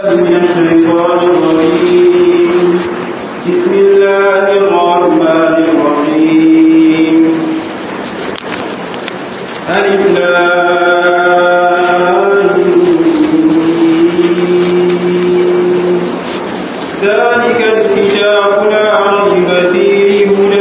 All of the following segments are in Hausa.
من الشيطان الرجيم بسم الله الرحمن الرحيم ألف ذلك الكتاب لا ريب فيه هدى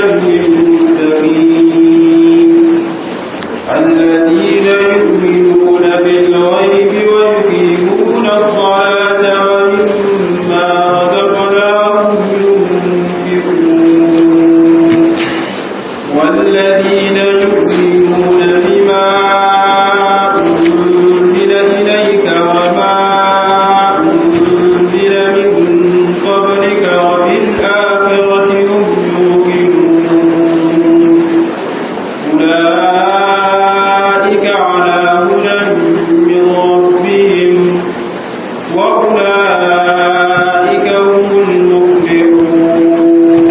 للمتقين الذين يؤمنون بالغيب ويقيمون الصلاة ومما رزقناهم ينفقون والذين يؤمنون بما أنزل إليك وما أنزل من قبلك وبالآخرة هم يوقنون أولئك على هدى من ربهم وأولئك هم المفلحون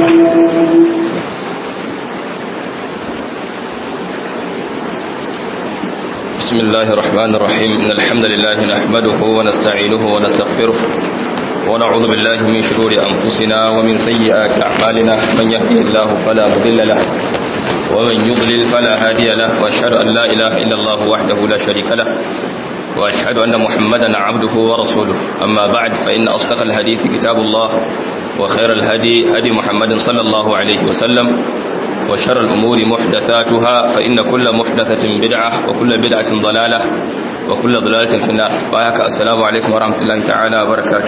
بسم الله الرحمن الرحيم إن الحمد لله نحمده ونستعينه ونستغفره ونعوذ بالله من شرور أنفسنا ومن سيئات أعمالنا من يهده الله فلا مضل له ومن يضلل فلا هادي له وأشهد أن لا إله إلا الله وحده لا شريك له وأشهد أن محمدا عبده ورسوله أما بعد فإن أصدق الحديث كتاب الله وخير الهدي هدي محمد صلى الله عليه وسلم وشر الأمور محدثاتها فإن كل محدثة بدعة وكل بدعة ضلالة وكل ضلالة في النار وآيك السلام عليكم ورحمة الله تعالى وبركاته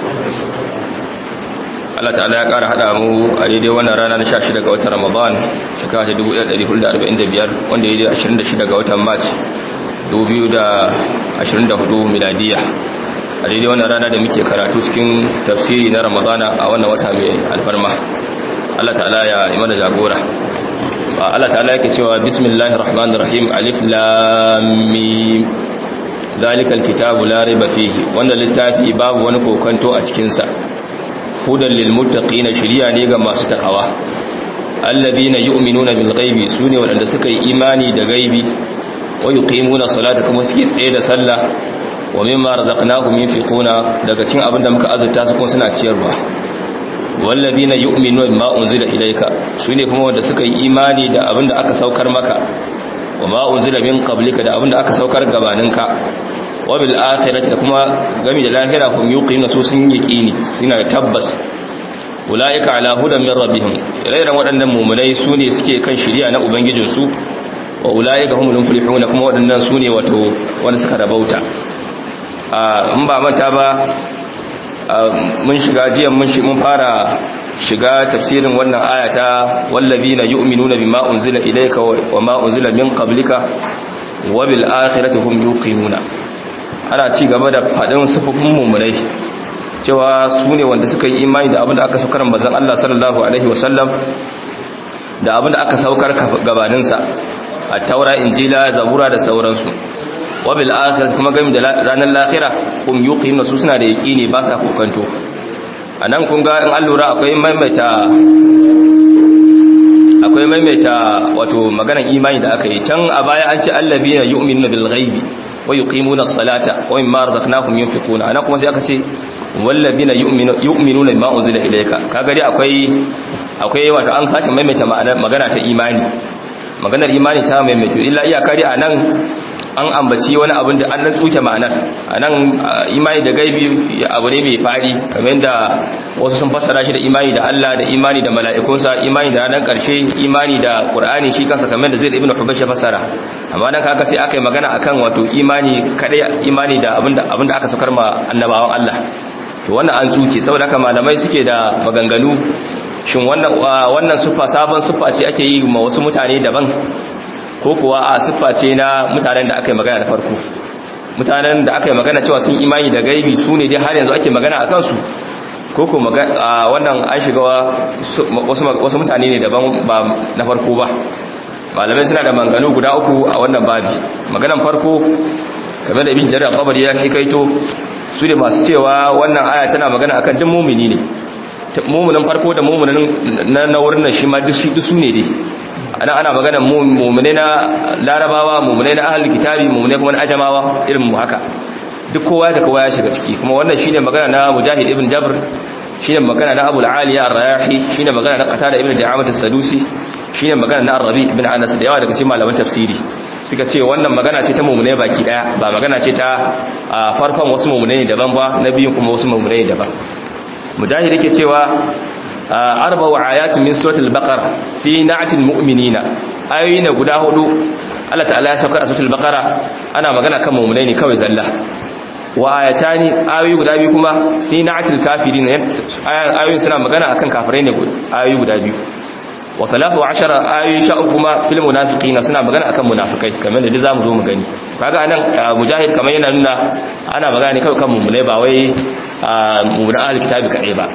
Allah ta'ala ya ƙara haɗa mu a daidai wannan rana na 16 ga watan Ramadan shekara ta 1445 wanda ya yi 26 ga watan March 2024 miladiya a daidai wannan rana da muke karatu cikin tafsiri na Ramadana a wannan wata mai alfarma Allah ta'ala ya yi mana jagora Allah ta'ala yake cewa bismillahir rahmanir rahim alif lam mim zalikal kitabu la raiba fihi wannan littafi babu wani kokanto a cikin sa hudan lil muttaqina shiriya ne ga masu takawa alladhina yu'minuna bil ghaibi sune wadanda suka yi imani da gaibi wa yuqimuna salata kuma suke tsaye da sallah wa mimma razaqnahum yunfiquna daga cikin abinda muka azurta su kuma suna ciyarwa wallabina yu'minu bima unzila ilayka sune kuma wanda suka yi imani da abinda aka saukar maka wa ma unzila min qablika da abinda aka saukar gabaninka wa bil akhirati da kuma gami da lahira hum yuqinu su sun yaqini suna tabbas ulaika ala hudan min rabbihim rairan waɗannan mu'minai sune suke kan shari'a na ubangijin su wa ulaika humul muflihun kuma waɗannan sune wato wanda suka rabauta a in ba manta ba mun shiga jiyan mun fara shiga tafsirin wannan ayata wallazina yu'minuna bima unzila ilayka wa ma unzila min qablika wa bil akhirati hum yuqinuna ana ci gaba da fadin sufufin mu'minai cewa su ne wanda suka yi imani da abinda aka saukar manzon Allah sallallahu alaihi wasallam da abinda aka saukar gabanin sa at-taura injila zabura da sauransu wabil akhirah kuma game da ranar lahira kum yuqinu su suna da yaqini ba sa kokanto anan kun ga in allura akwai maimaita akwai maimaita wato maganar imani da aka yi can a baya an ce allabina yu'minuna bil ghaibi wa yuqimuna as-salata wa mimma razaqnahum yunfiquna anan kuma sai aka ce wallabina yu'minuna bima unzila ilayka kaga dai akwai akwai wato an sake maimaita magana ta imani maganar imani ta maimaito illa iyaka dai anan an ambaci wani abin da an nan tsuke ma'anar a nan imani da gaibi abu ne mai fadi kamar da wasu sun fassara shi da imani da Allah da imani da mala'ikunsa imani da ranar ƙarshe imani da ƙur'ani shi kansa kamar da zai da ibn hubash ya fassara amma nan kaga sai aka yi magana akan wato imani kadai imani da abinda abinda aka saukar ma annabawan Allah to wannan an tsuke saboda haka malamai suke da maganganu shin wannan wannan sufa sabon sufa ce ake yi ma wasu mutane daban ko kuwa a siffa ce na mutanen da aka yi magana da farko mutanen da aka yi magana cewa sun imani da gaibi su ne dai har yanzu ake magana a kansu ko ko wannan an shiga wasu mutane ne daban ba na farko ba malamai suna da manganu guda uku a wannan babi maganan farko kamar da ibn jarir al-qabari ya hikaito su ne masu cewa wannan aya tana magana akan duk mumini ne muminin farko da muminin na wurin nan shi ma duk su ne dai ana ana magana mu'mine na larabawa mu'mine na ahlul kitabi mu'mine kuma na ajamawa irin mu haka duk kowa da kowa ya shiga ciki kuma wannan shine magana na mujahid ibn jabr shine magana na abul aliya ar-rayahi shine magana na qatada ibn da'amat as-sadusi shine magana na ar-rabi ibn anas da yawa daga cikin malaman tafsiri suka ce wannan magana ce ta mumune baki daya ba magana ce ta farkon wasu mumune ne daban ba na biyun kuma wasu mumune ne daban mujahid yake cewa arba wa ayatun min suratul baqara fi na'atil mu'minina ayoyi ne guda hudu Allah ta'ala ya saukar a suratul baqara ana magana kan mumune ne kawai zalla wa ayatani ayoyi guda biyu kuma fi na'atil kafirin ayoyin suna magana akan kafirai ne ayoyi guda biyu wa talatu ashara ayoyi sha uku kuma fil munafiqina suna magana akan munafikai kamar da zamu zo mu gani kaga anan mujahid kamar yana nuna ana magana ne kawai kan mumune ba wai mumune ahli kitabi kadai ba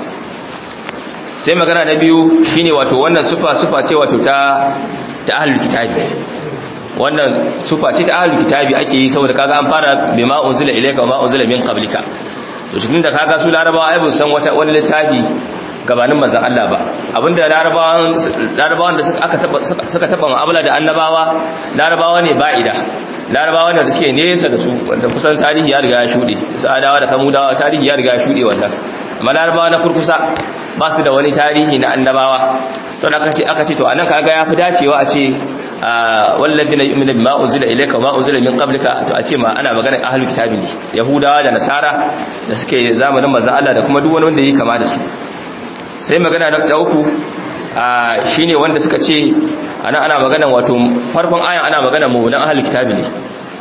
sai magana na biyu shine wato wannan sufa sufa ce wato ta ta ahli kitabi wannan sufa ce ta ahli kitabi ake yi saboda kaga an fara bima unzila ilayka wa ma unzila min qablika to shi da kaga su larabawa ai bun san wata wani littafi gabanin manzan Allah ba abinda larabawan da suka taba ma'amala da annabawa larabawa ne ba'ida larabawa ne da suke nesa da su wanda kusan tarihi ya riga ya shuɗe sa'adawa da kamudawa tarihi ya riga ya shuɗe wannan amma larabawa na kurkusa ba su da wani tarihi na annabawa to da aka ce aka ce to anan kaga ya fi dacewa a ce walladina yu'minu bima unzila ilayka wa ma unzila min qablika to a ce ma ana magana ahlul kitabi ne yahudawa da nasara da suke zamanin manzan Allah da kuma duk wani wanda yake kama da su sai magana na ta uku shi ne wanda suka ce ana ana magana wato farkon ayan ana magana mummunan ahalul kitabi ne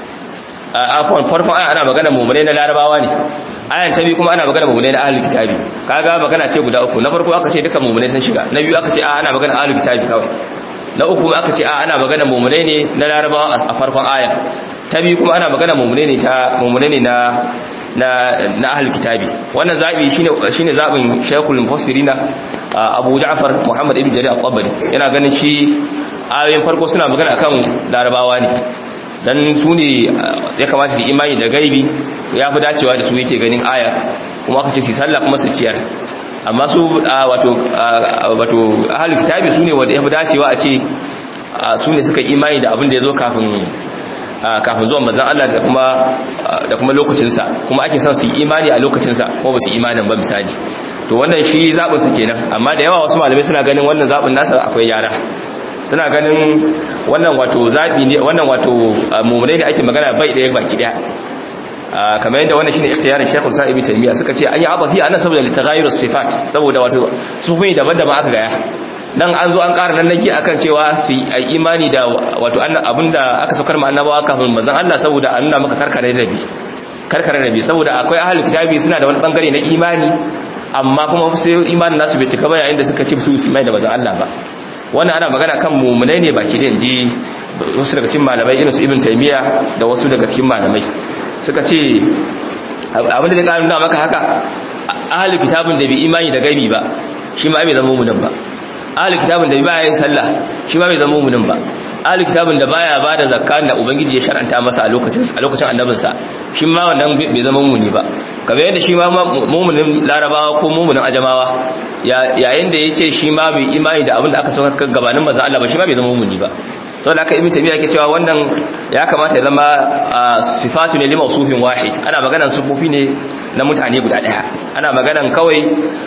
afon farkon ayan ana magana mummunai na larabawa ne ayan ta biyu kuma ana magana mummunai na ahalul kitabi kaga magana ce guda uku na farko aka ce duka mummunai sun shiga na biyu aka ce a ana magana ahalul kitabi kawai na uku aka ce a ana magana mummunai ne na larabawa a farkon aya ta biyu kuma ana magana mummunai ne ta mummunai ne na na na ahlul kitabi wannan zabi shine shine zabin shaykhul mufassirina Abu Ja'far Muhammad ibn Jarir al-Tabari yana ganin shi ayoyin farko suna magana akan larabawa ne dan su ne ya kamata su imani da gaibi ya fi dacewa da su yake ganin aya kuma aka ce su sallah kuma su ciyar amma su wato wato ahlul kitabi su ne wanda ya fi dacewa a ce su ne suka imani da abin da ya zo kafin kafin zuwan manzon Allah da kuma da kuma lokacinsa kuma ake son su yi imani a lokacinsa ko ba su imanin ba misali to wannan shi zabin sa kenan amma da yawa wasu malamai suna ganin wannan zabin nasa akwai yara suna ganin wannan wato zabi ne wannan wato mu'minai da ake magana bai daya baki daya kamar yadda wannan shine ikhtiyarin Sheikhul Sa'ib Ibn Taymiyyah suka ce an yi abafi anan saboda litaghayyurus sifat saboda wato sufai daban-daban aka gaya dan an zo an ƙara nan nake akan cewa su yi imani da wato abinda aka saukar ma annabawa kafin manzon Allah saboda an nuna maka karkare rabi karkare rabi saboda akwai ahlul kitabi suna da wani bangare na imani amma kuma sai imanin nasu bai cika ba yayin da suka ci su imani da manzon Allah ba wannan ana magana kan mu'minai ne baki da inji wasu daga cikin malamai irin su Ibn Taymiyyah da wasu daga cikin malamai suka ce abinda zai ƙara nuna maka haka ahlul kitabin da bai imani da gaibi ba shi ma bai zama mu'minin ba ahli kitabin da baya yin sallah shi ma bai zama mu'minin ba ahli kitabin da baya bada zakka da ubangiji ya shar'anta masa a lokacin a lokacin annabin sa shi ma wannan bai zama mu'mini ba kamar yadda shi ma mu'minin larabawa ko mu'minin ajamawa yayin da yace shi ma bai imani da abin da aka saukar gabanin manzon Allah ba shi ma bai zama mu'mini ba saboda haka ibn tabiya yake cewa wannan ya kamata ya zama sifatu ne lima usufin wahid ana maganan sufufi ne na mutane guda daya ana maganan kawai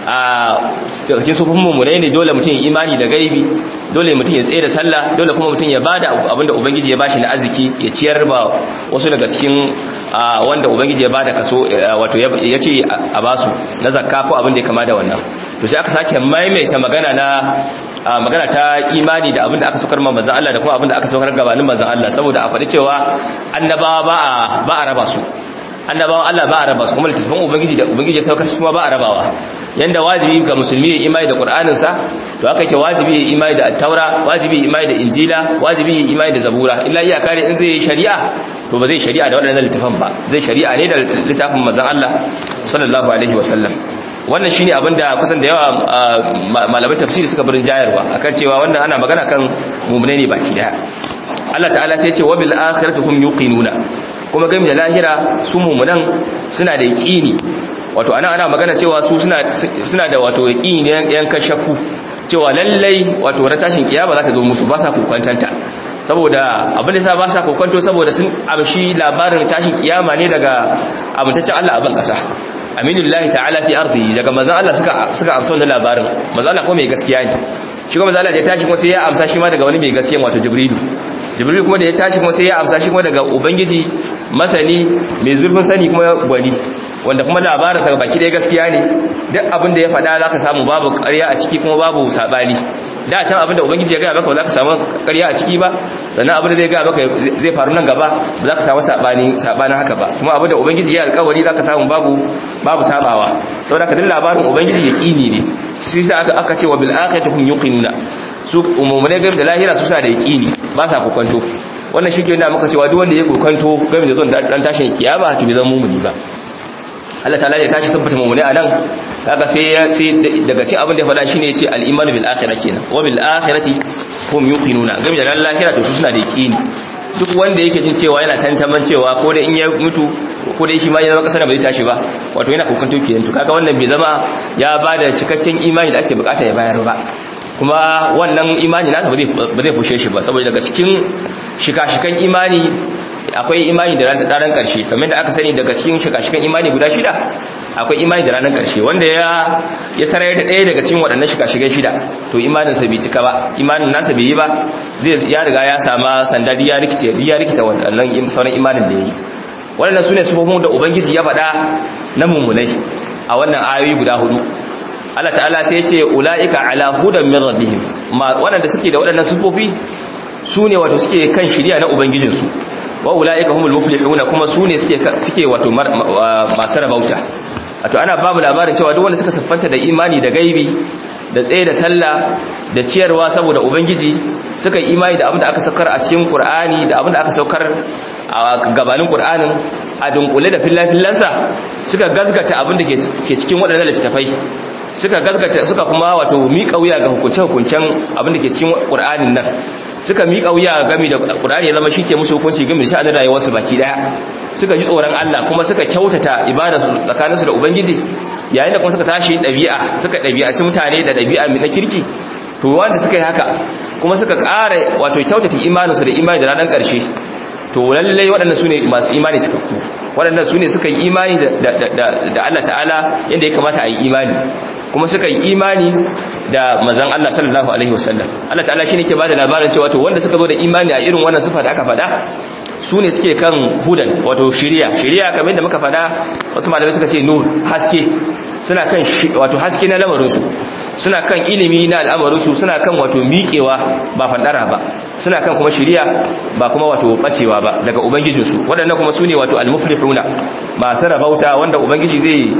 a cikin sufufin mummune ne dole mutum ya imani da gaibi dole mutum ya tsaye da sallah dole kuma mutum ya bada abinda ubangiji ya bashi na arziki ya ciyar ba wasu daga cikin wanda ubangiji ya bada kaso wato ya ce a basu na zakka ko abin da ya kama da wannan to sai aka sake maimaita magana na magana ta imani da abinda aka saukar manzon Allah da kuma abinda aka saukar gabanin manzon Allah saboda a faɗi cewa annabawa ba a ba a raba su annabawan Allah ba a raba su kuma littattafan ubangiji da ubangiji ya saukar su kuma ba a rabawa yanda wajibi ga musulmi ya imani da qur'anin sa to haka yake wajibi ya imani da at-taura wajibi ya imani da injila wajibi ya imani da zabura illa iya kare in zai shari'a to ba zai shari'a da waɗannan littafan ba zai shari'a ne da littafin manzon Allah sallallahu alaihi wasallam wannan shine abin da kusan da yawa malaman tafsiri suka birin jayarwa akan cewa wannan ana magana kan mu'mine ne baki daya Allah ta'ala sai ya ce wa bil akhirati hum yuqinuna kuma game da lahira su mu'minan suna da yaqini wato ana ana magana cewa su suna suna da wato yaqini ne yan kashakku cewa lallai wato ran tashin kiyama za ta zo musu ba sa kokantanta saboda abin da sa ba sa kokonto saboda sun amshi labarin tashin kiyama ne daga amintaccen Allah a ban kasa aminullahi ta'ala fi ardi daga manzon Allah suka suka amsa wannan labarin manzon Allah ko mai gaskiya ne shi kuma manzon Allah da ya tashi kuma sai ya amsa shi ma daga wani mai gaskiya wato jibrilu jibrilu kuma da ya tashi kuma sai ya amsa shi kuma daga ubangiji masani mai zurfin sani kuma gwani wanda kuma labarinsa ga baki ɗaya gaskiya ne duk abin da ya faɗa za ka samu babu ƙarya a ciki kuma babu saɓani da can abin da ubangiji ya gaya maka ba za ka samu ƙarya a ciki ba sannan abin da zai gaya maka zai faru nan gaba ba za ka samu saɓanin haka ba kuma abin da ubangiji ya alƙawari za ka samu babu babu sabawa saboda ka duk labarin ubangiji ya ƙini ne shi sa aka aka ce wa bil akhirati hum yuqinuna su umumune game da lahira su sa da yaqini ba sa kokonto wannan shi ke nuna maka cewa duk wanda ya kokonto game da zuwan dan tashin kiyama to bai zama mumuni ba Allah ta'ala ya tashi tabbata mummune anan kaga sai sai daga cikin abin da ya faɗa shine yace al-iman bil akhirah kenan wa bil akhirati hum yuqinuna game da lahira to su suna da yaqini duk wanda yake jin cewa yana tantaman cewa ko da in ya mutu ko da shi ma ya zama kasar ba zai tashi ba wato yana kokanto kenan to kaga wannan bai zama ya bada cikakken imani da ake bukata ya bayar ba kuma wannan imani nasa ba zai fushe shi ba saboda daga cikin shika-shikan imani akwai imani da ranar ƙarshe kamar da aka sani daga cikin shika-shikan imani guda shida akwai imani da ranar ƙarshe wanda ya ya sarar da ɗaya daga cikin waɗannan shika-shikan shida to imaninsa bai cika ba imanin nasa bai yi ba zai ya riga ya sama sanda ya rikita ya rikita waɗannan sauran imanin da ya yi waɗannan su ne sufofin da ubangiji ya faɗa na mummunai a wannan ayoyi guda hudu Allah ta'ala sai ya ce ula'ika ala hudan min rabbihim waɗanda suke da waɗannan sufofi su ne wato suke kan shirya na ubangijinsu wa ula'ika humul muflihuna kuma su ne suke suke wato masu rabauta wato ana babu labarin cewa duk wanda suka siffanta da imani da gaibi da tsaye da sallah da ciyarwa saboda ubangiji suka yi imani da abin da aka saukar a cikin qur'ani da abin da aka saukar a gabanin qur'anin a dunkule da fillafillansa suka gazgata abin da ke cikin waɗannan littattafai suka gazgata suka kuma wato miƙa wuya ga hukunce-hukuncen abin da ke cikin qur'anin nan suka miƙa wuya game da qur'ani ya zama shi ke musu hukunci game da sha'anin rayuwarsu baki daya suka ji tsoron Allah kuma suka kyautata ibadarsu tsakaninsu da ubangiji yayin da kuma suka tashi ɗabi'a suka ɗabi'aci mutane da ɗabi'a na kirki to wanda suka yi haka kuma suka ƙara wato kyautata imaninsu da imani da ranar ƙarshe to lallai waɗannan su ne masu imani cikakku waɗannan su ne suka yi imani da Allah ta'ala yadda ya kamata a yi imani kuma suka yi imani da mazan Allah sallallahu alaihi wasallam Allah ta'ala shi ne ke ba da labarin cewa to wanda suka zo da imani a irin wannan sifa da aka faɗa su ne suke kan hudan wato shiriya shiriya kamar yadda muka faɗa wasu malamai suka ce nur haske suna kan wato haske na lamarinsu suna kan ilimi na al'amarinsu suna kan wato miƙewa ba fandara ba suna kan kuma shiriya ba kuma wato bacewa ba daga ubangijinsu waɗannan kuma su ne wato al-muflihuna masu rabauta wanda ubangiji zai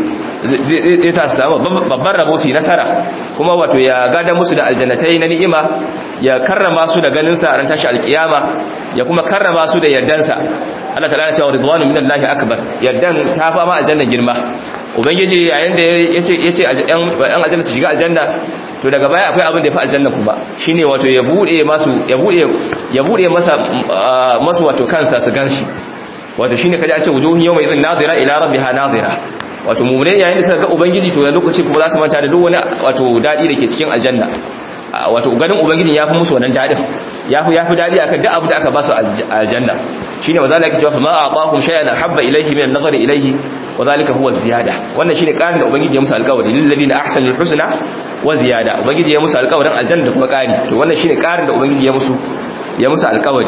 zai ta samu babban rabo su nasara kuma wato ya gada musu da aljannatai na ni'ima ya karrama su da ganin sa ran tashi alkiyama ya kuma karrama su da yardansa Allah ta'ala ya ce ridwanu minallahi akbar yardan ta fama aljanna girma ubangiji yayin da yace yace yan aljanna su shiga aljanna to daga baya akwai abin da ya fi aljanna kuma shine wato ya bude masu ya bude ya bude masa masu wato kansa su ganshi wato shine kaje a ce wujuhun yawma idhin nadira ila rabbiha nadira wato mu'minin yayin da suka ga ubangiji to da lokaci kuma za su manta da duk wani wato dadi da ke cikin aljanna wato ganin ubangijin ya fi musu wannan dadin ya fi ya fi dadi akan duk abu da aka ba su aljanna shine wa zalika cewa ma aqahum shay'an habba ilayhi min an-nazari ilayhi wa zalika huwa ziyada wannan shine karin da ubangiji ya musu alƙawari lil ladina ahsanul husna wa ziyada ubangiji ya musu alƙawarin aljanna da kuma ƙari to wannan shine karin da ubangiji ya musu ya musu alƙawari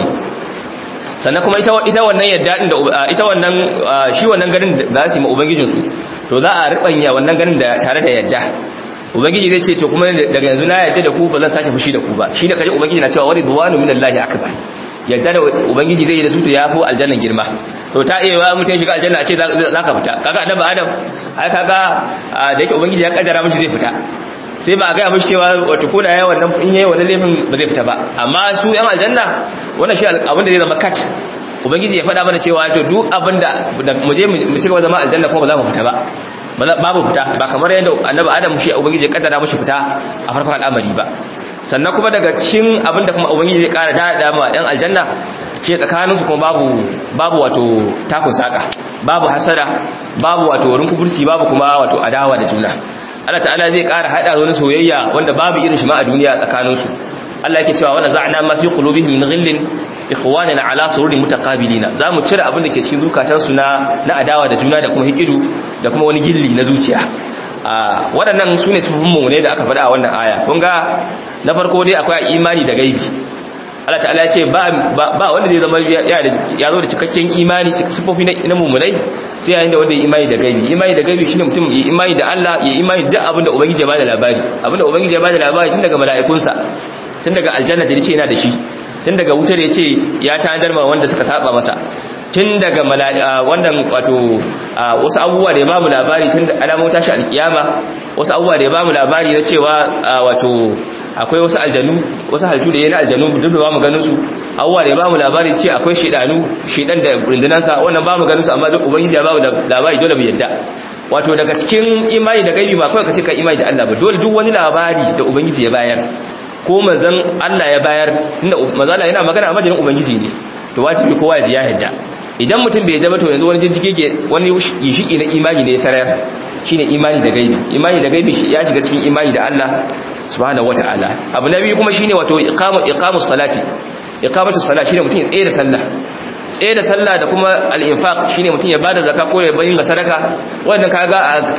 sannan kuma ita ita wannan yadda din da ita wannan shi wannan ganin da za su yi ma ubangijin su to za a ribanya wannan ganin da tare da yadda ubangiji zai ce to kuma daga yanzu na yadda da ku ba zan sake fushi da ku ba shi da kaje ubangiji na cewa waridwanu minallahi akbar yadda da ubangiji zai yi da su to yafi aljannan girma to ta iya wa mutum shiga aljanna a ce za ka fita kaga annabi adam ai kaga da yake ubangiji ya kaddara mishi zai fita sai ba a gaya mishi cewa wato ko da yayi wannan in yayi wannan laifin ba zai fita ba amma su yan aljanna wannan shi abin da zai zama kat ubangiji ya faɗa mana cewa to duk abin da mu je mu ci gaba zama aljanna kuma ba za mu fita ba babu fita ba kamar yadda annabi adam shi ubangiji ya kaddara mishi fita a farkon al'amari ba sannan kuma daga cikin abinda kuma ubangiji zai kara dada ma yan aljanna ke tsakaninsu kuma babu babu wato takun saka babu hasara babu wato wurin kuburci babu kuma wato adawa da juna Allah ta'ala zai kara hada wani soyayya wanda babu irin shi ma a duniya tsakaninsu Allah yake cewa wala za'na ma fi qulubihim min ghillin ikhwanan ala sururin mutaqabilina zamu cire abin da ke cikin zukatansu na na adawa da juna da kuma hikidu da kuma wani gilli na zuciya waɗannan su ne sufin ne da aka faɗa a wannan aya kun ga na farko dai akwai imani da gaibi Allah ta'ala ya ce ba wanda zai zama ya zo da cikakken imani sifofi na mummunai sai yayin da wanda ya imani da gaibi imani da gaibi shine mutum ya imani da Allah ya imani da abin da ubangiji ya bada labari abin da ubangiji ya bada labari tun daga mala'ikunsa tun daga aljanna da yace yana da shi tun daga wutar yace ya tanadar ma wanda suka saba masa tun daga wannan wato wasu abubuwa da ya bamu labari tun da alamun tashi alkiyama wasu abubuwa da ya bamu labari na cewa wato akwai wasu aljanu wasu halittu da yana aljanu duk da bamu ganin su abubuwa da ya bamu labari ce akwai shedanu shedan da rundunansa wannan bamu ganin su amma duk ubangiji ya bamu labari dole mu yadda wato daga cikin imani da gaibi ba kawai ka ce ka imani da Allah ba dole duk wani labari da ubangiji ya bayar ko manzon Allah ya bayar tunda manzon Allah yana magana a majalin ubangiji ne to wajibi kowa ya ji ya yadda idan mutum bai zama to yanzu wani jinjike wani yishiki na imani ne ya sarayar shine imani da gaibi imani da gaibi ya shiga cikin imani da Allah subhanahu wataala abu na biyu kuma shine wato iqamu iqamus salati iqamatu salati shine mutum ya tsaye da sallah tsaye da sallah da kuma al-infaq shine mutum ya bada zakka ko ya bayin ga sadaka wannan kaga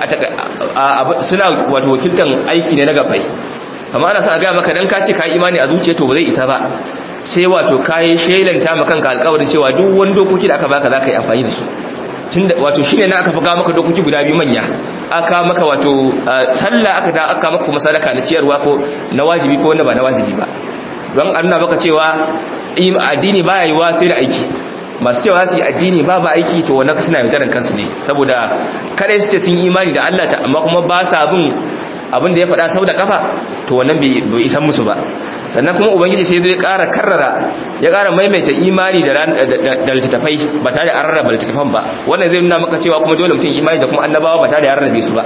suna wato wakiltan aiki ne na gafai amma ana sa ga maka dan ka ce ka imani a zuciya to ba zai isa ba sai wato kayi shelanta maka kanka alƙawarin cewa duk wani dokoki da aka baka zaka yi amfani da su tunda wato shine na aka faga maka dokoki guda biyu manya aka maka wato sallah aka da aka maka kuma sadaka na ciyarwa ko na wajibi ko wanda ba na wajibi ba don an nuna maka cewa addini baya yiwa sai da aiki masu cewa su yi addini ba ba aiki to wannan suna yaudaran kansu ne saboda kada su ce sun imani da Allah ta amma kuma ba sa bin abin da ya faɗa sau da kafa to wannan bai isan musu ba sannan kuma ubangiji sai zai ƙara karrara ya ƙara maimaita imani da littattafai ba tare da an rarraba littattafan ba wannan zai nuna maka cewa kuma dole mutum imani da kuma annabawa ba tare da ya rarrabe su ba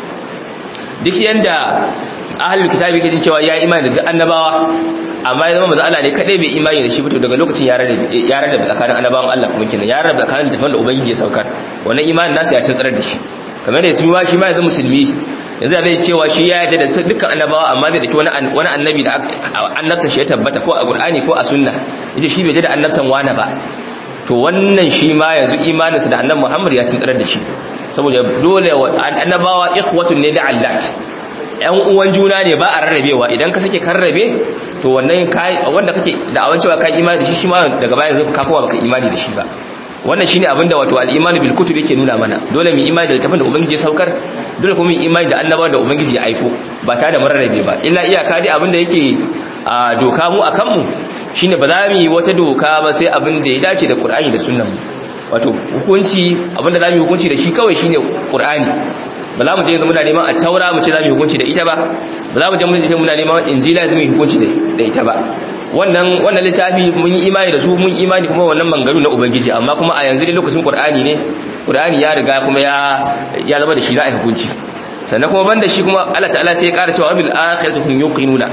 duk yanda ahlul kitabi ke jin cewa ya imani da annabawa amma ya zama maza Allah ne kadai bai imani da shi ba to daga lokacin ya rarrabe ya rarrabe tsakanin annabawan Allah kuma kenan ya rarrabe tsakanin littattafan da ubangiji ya saukar wannan imanin nasa ya tsantsar da shi kamar da su ma shi ma yanzu musulmi yanzu zai cewa shi ya yarda da dukkan annabawa amma zai dake wani wani annabi da annabtan shi ya tabbata ko a Qur'ani ko a sunna yace shi bai da annabtan wani ba to wannan shi ma yanzu imaninsa da annabi Muhammad ya tsare da shi saboda dole annabawa ikhwatun ne da Allah yan uwan juna ne ba a rarrabewa idan ka sake karrabe to wannan kai wanda kake da awan cewa kai imani da shi shi ma daga baya zai ka kowa baka imani da shi ba wannan shine abinda wato al-imanu bil kutub yake nuna mana dole mu imani da littafin da ubangiji ya saukar dole kuma mu imani da annabawa da ubangiji ya aiko ba tare da mararrabe ba illa iyaka dai abinda yake a doka mu akan mu shine ba za mu yi wata doka ba sai abinda ya dace da Qur'ani da sunnan mu wato hukunci abinda za mu yi hukunci da shi kawai shine Qur'ani ba za mu je muna neman at-taura mu ce za mu yi hukunci da ita ba ba za mu je muna neman injila za mu yi hukunci da ita ba wannan wannan littafi mun yi imani da su mun imani kuma wannan mangaru na ubangiji amma kuma a yanzu dai lokacin qur'ani ne qur'ani ya riga kuma ya ya zama da shi za a yi hukunci sannan kuma banda shi kuma Allah ta'ala sai ya ƙara cewa bil akhirati hum yuqinuna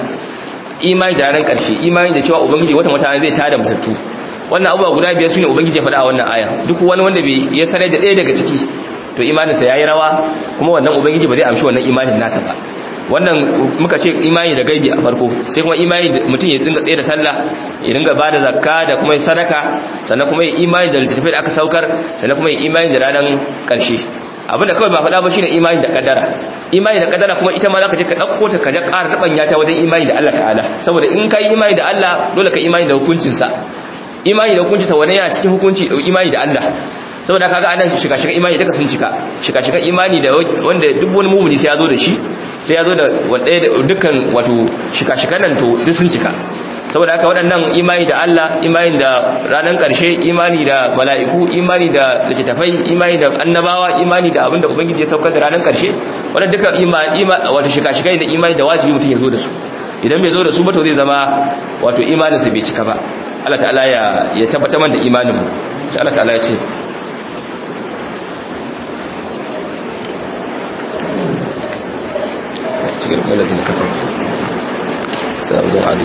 imani da ran karshe imani da cewa ubangiji wata mutane zai tada mutattu wannan abubuwa guda biyar sune ubangiji ya faɗa a wannan aya duk wani wanda bai ya sanar da ɗaya daga ciki to imaninsa yayi rawa kuma wannan ubangiji ba zai amshi wannan imanin nasa ba wannan muka ce imani da gaibi a farko sai kuma imani da mutum ya tsinga tsaye da sallah ya dinga bada zakka da kuma sadaka sannan kuma ya imani da littattafai da aka saukar sannan kuma ya imani da ranar karshe abinda kawai ba faɗa ba shine imani da kaddara imani da kaddara kuma ita ma zaka je ka dauko ta ka je ƙara rabanya ta wajen imani da Allah ta'ala saboda in kai imani da Allah dole ka imani da hukuncin sa imani da hukuncin sa wani yana cikin hukunci imani da Allah saboda kaga anan shiga shiga imani duka sun cika shiga shiga imani da wanda duk wani mumuni sai ya zo da shi sai ya zo da wanda dukkan wato shiga shiga nan to duk sun cika saboda haka waɗannan imani da Allah imani da ranar ƙarshe imani da mala'iku imani da littattafai imani da annabawa imani da abinda ubangiji ya saukar da ranar ƙarshe wannan duka imani wato shiga shiga da imani da wajibi mutum ya zo da su idan bai zo da su ba to zai zama wato imaninsa bai cika ba Allah ta'ala ya ya tabbatar da imanin mu sai Allah ta'ala ya ce cikin lalata da kafar sabon adu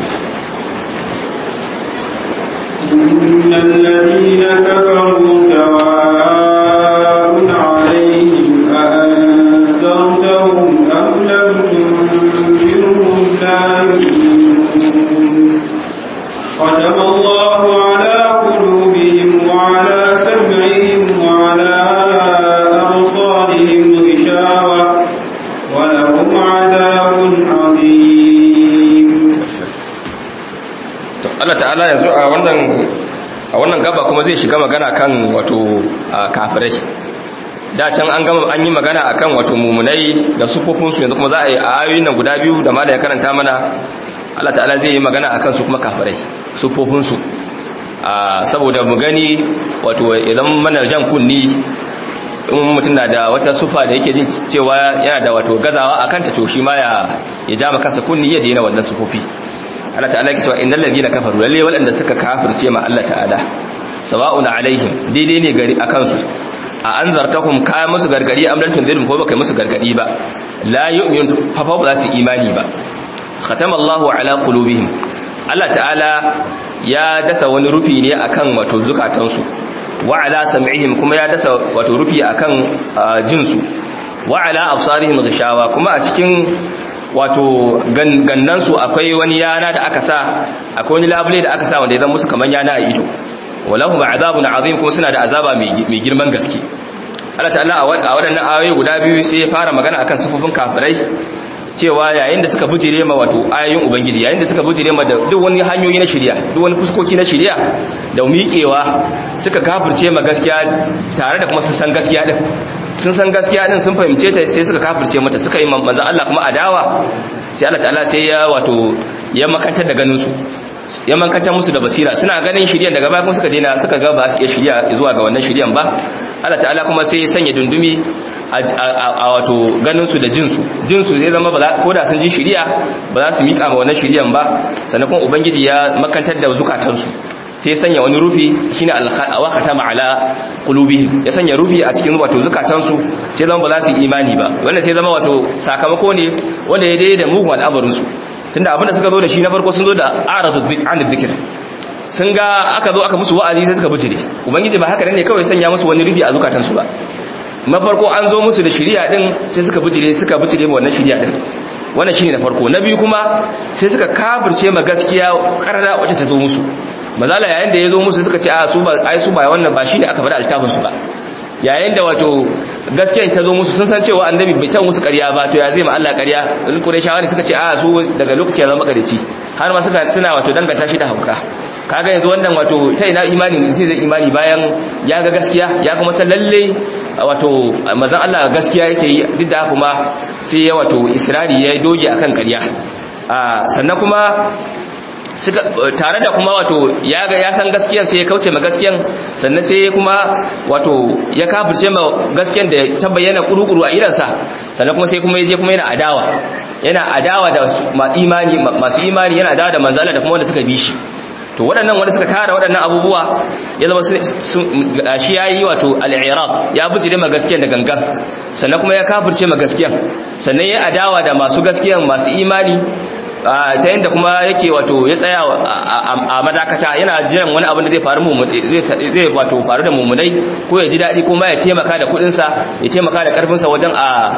إن الذين كفروا سواء عليهم أأنذرتهم أم لم تنذرهم لا يؤمنون ولهم عذاب عظيم to Allah ta'ala yanzu a wannan a wannan gaba kuma zai shiga magana kan wato a kafirai da can an gama an yi magana akan wato mumunai da sufofinsu yanzu kuma za a yi a ayoyin nan guda biyu da mala ya karanta mana Allah ta'ala zai yi magana akan su kuma kafirai sufofinsu saboda mu gani wato idan mana jan kunni in mutum na da wata sufa da yake jin cewa yana da wato gazawa akan ta to shi ma ya ya ja maka kunni ya daina wannan sufofi Allah ta'ala yake cewa innal ladina kafaru lalle waɗanda suka kafirce ma Allah ta'ala sawa'un alaihim daidai ne gari akan su a anzartahum ka musu gargadi am lam tunzirum ko baka musu gargadi ba la yu'minu fa fa ba za su imani ba khatama Allahu ala qulubihim Allah ta'ala ya dasa wani rufi ne akan wato zukatansu wa ala sam'ihim kuma ya dasa wato rufi akan jinsu wa ala absarihim ghishawa kuma a cikin wato gannansu akwai wani yana da aka sa akwai wani labule da aka sa wanda ya zama musu kaman yana a ido walahum azabun azim kuma suna da azaba mai girman gaske Allah ta'ala a waɗannan ayoyi guda biyu sai ya fara magana akan sifofin kafirai cewa yayin da suka bujire ma wato ayoyin ubangiji yayin da suka bujire ma da duk wani hanyoyi na shari'a duk wani fuskoki na shari'a da miƙewa suka kafirce ma gaskiya tare da kuma su san gaskiya din sun san gaskiya din sun fahimce ta sai suka kafirce mata suka yi manzo Allah kuma adawa sai Allah ta'ala sai ya wato ya makantar da ganin su ya makantar musu da basira suna ganin shiriyan daga baya kuma suka daina suka ga ba su iya shiriya zuwa ga wannan shiriyan ba Allah ta'ala kuma sai ya sanya dundumi a wato ganin su da jin su jin su zai zama ko da sun ji shiriya ba za su mika ma wannan shiriyan ba sannan kuma ubangiji ya makantar da zukatansu sai ya sanya wani rufi shine alwaqata ma'ala qulubihim ya sanya rufi a cikin wato zukatansu sai zama ba za su imani ba wannan sai zama wato sakamako ne wanda ya daidai da mugun al'amarin su tunda abinda suka zo da shi na farko sun zo da aradu an dhikr sun ga aka zo aka musu wa'azi sai suka bijire ubangiji ba haka ne kawai sanya musu wani rufi a zukatansu ba na farko an zo musu da shari'a din sai suka bijire suka bijire wannan shari'a din wannan shine na farko na biyu kuma sai suka kafirce ma gaskiya karara wacce ta zo musu mazala yayin da ya zo musu suka ce a su ba ai su ba wannan ba shine aka bada altafin su ba yayin da wato gaskiyar ta zo musu sun san cewa annabi bai ta musu ƙarya ba to ya zai ma Allah ƙarya in Qurayshawa ne suka ce a su daga lokaci ya zama ƙareci har ma suka suna wato danganta shi da hauka kaga yanzu wannan wato ita ina imani ne zai imani bayan ya ga gaskiya ya kuma san lalle wato mazan Allah gaskiya yake yi duk da kuma sai ya wato israri ya doge akan ƙarya sannan kuma tare da kuma wato ya ga ya san gaskiyan sai ya kauce ma gaskiyan sannan sai kuma wato ya kafirce ma gaskiyan da ta bayyana kurukuru a idansa sannan kuma sai kuma yaje kuma yana adawa yana adawa da masu imani masu imani yana adawa da manzala da kuma wanda suka bi shi to waɗannan wanda suka tara waɗannan abubuwa ya zama shi ya yi wato al'irab ya bujire ma gaskiyan da gangan sannan kuma ya kafirce ma gaskiyan sannan ya adawa da masu gaskiyan masu imani ta yadda kuma yake wato ya tsaya a madakata yana jiran wani abin da zai faru zai wato faru da mummunai ko ya ji daɗi ko ma ya taimaka da kuɗinsa ya taimaka da ƙarfinsa wajen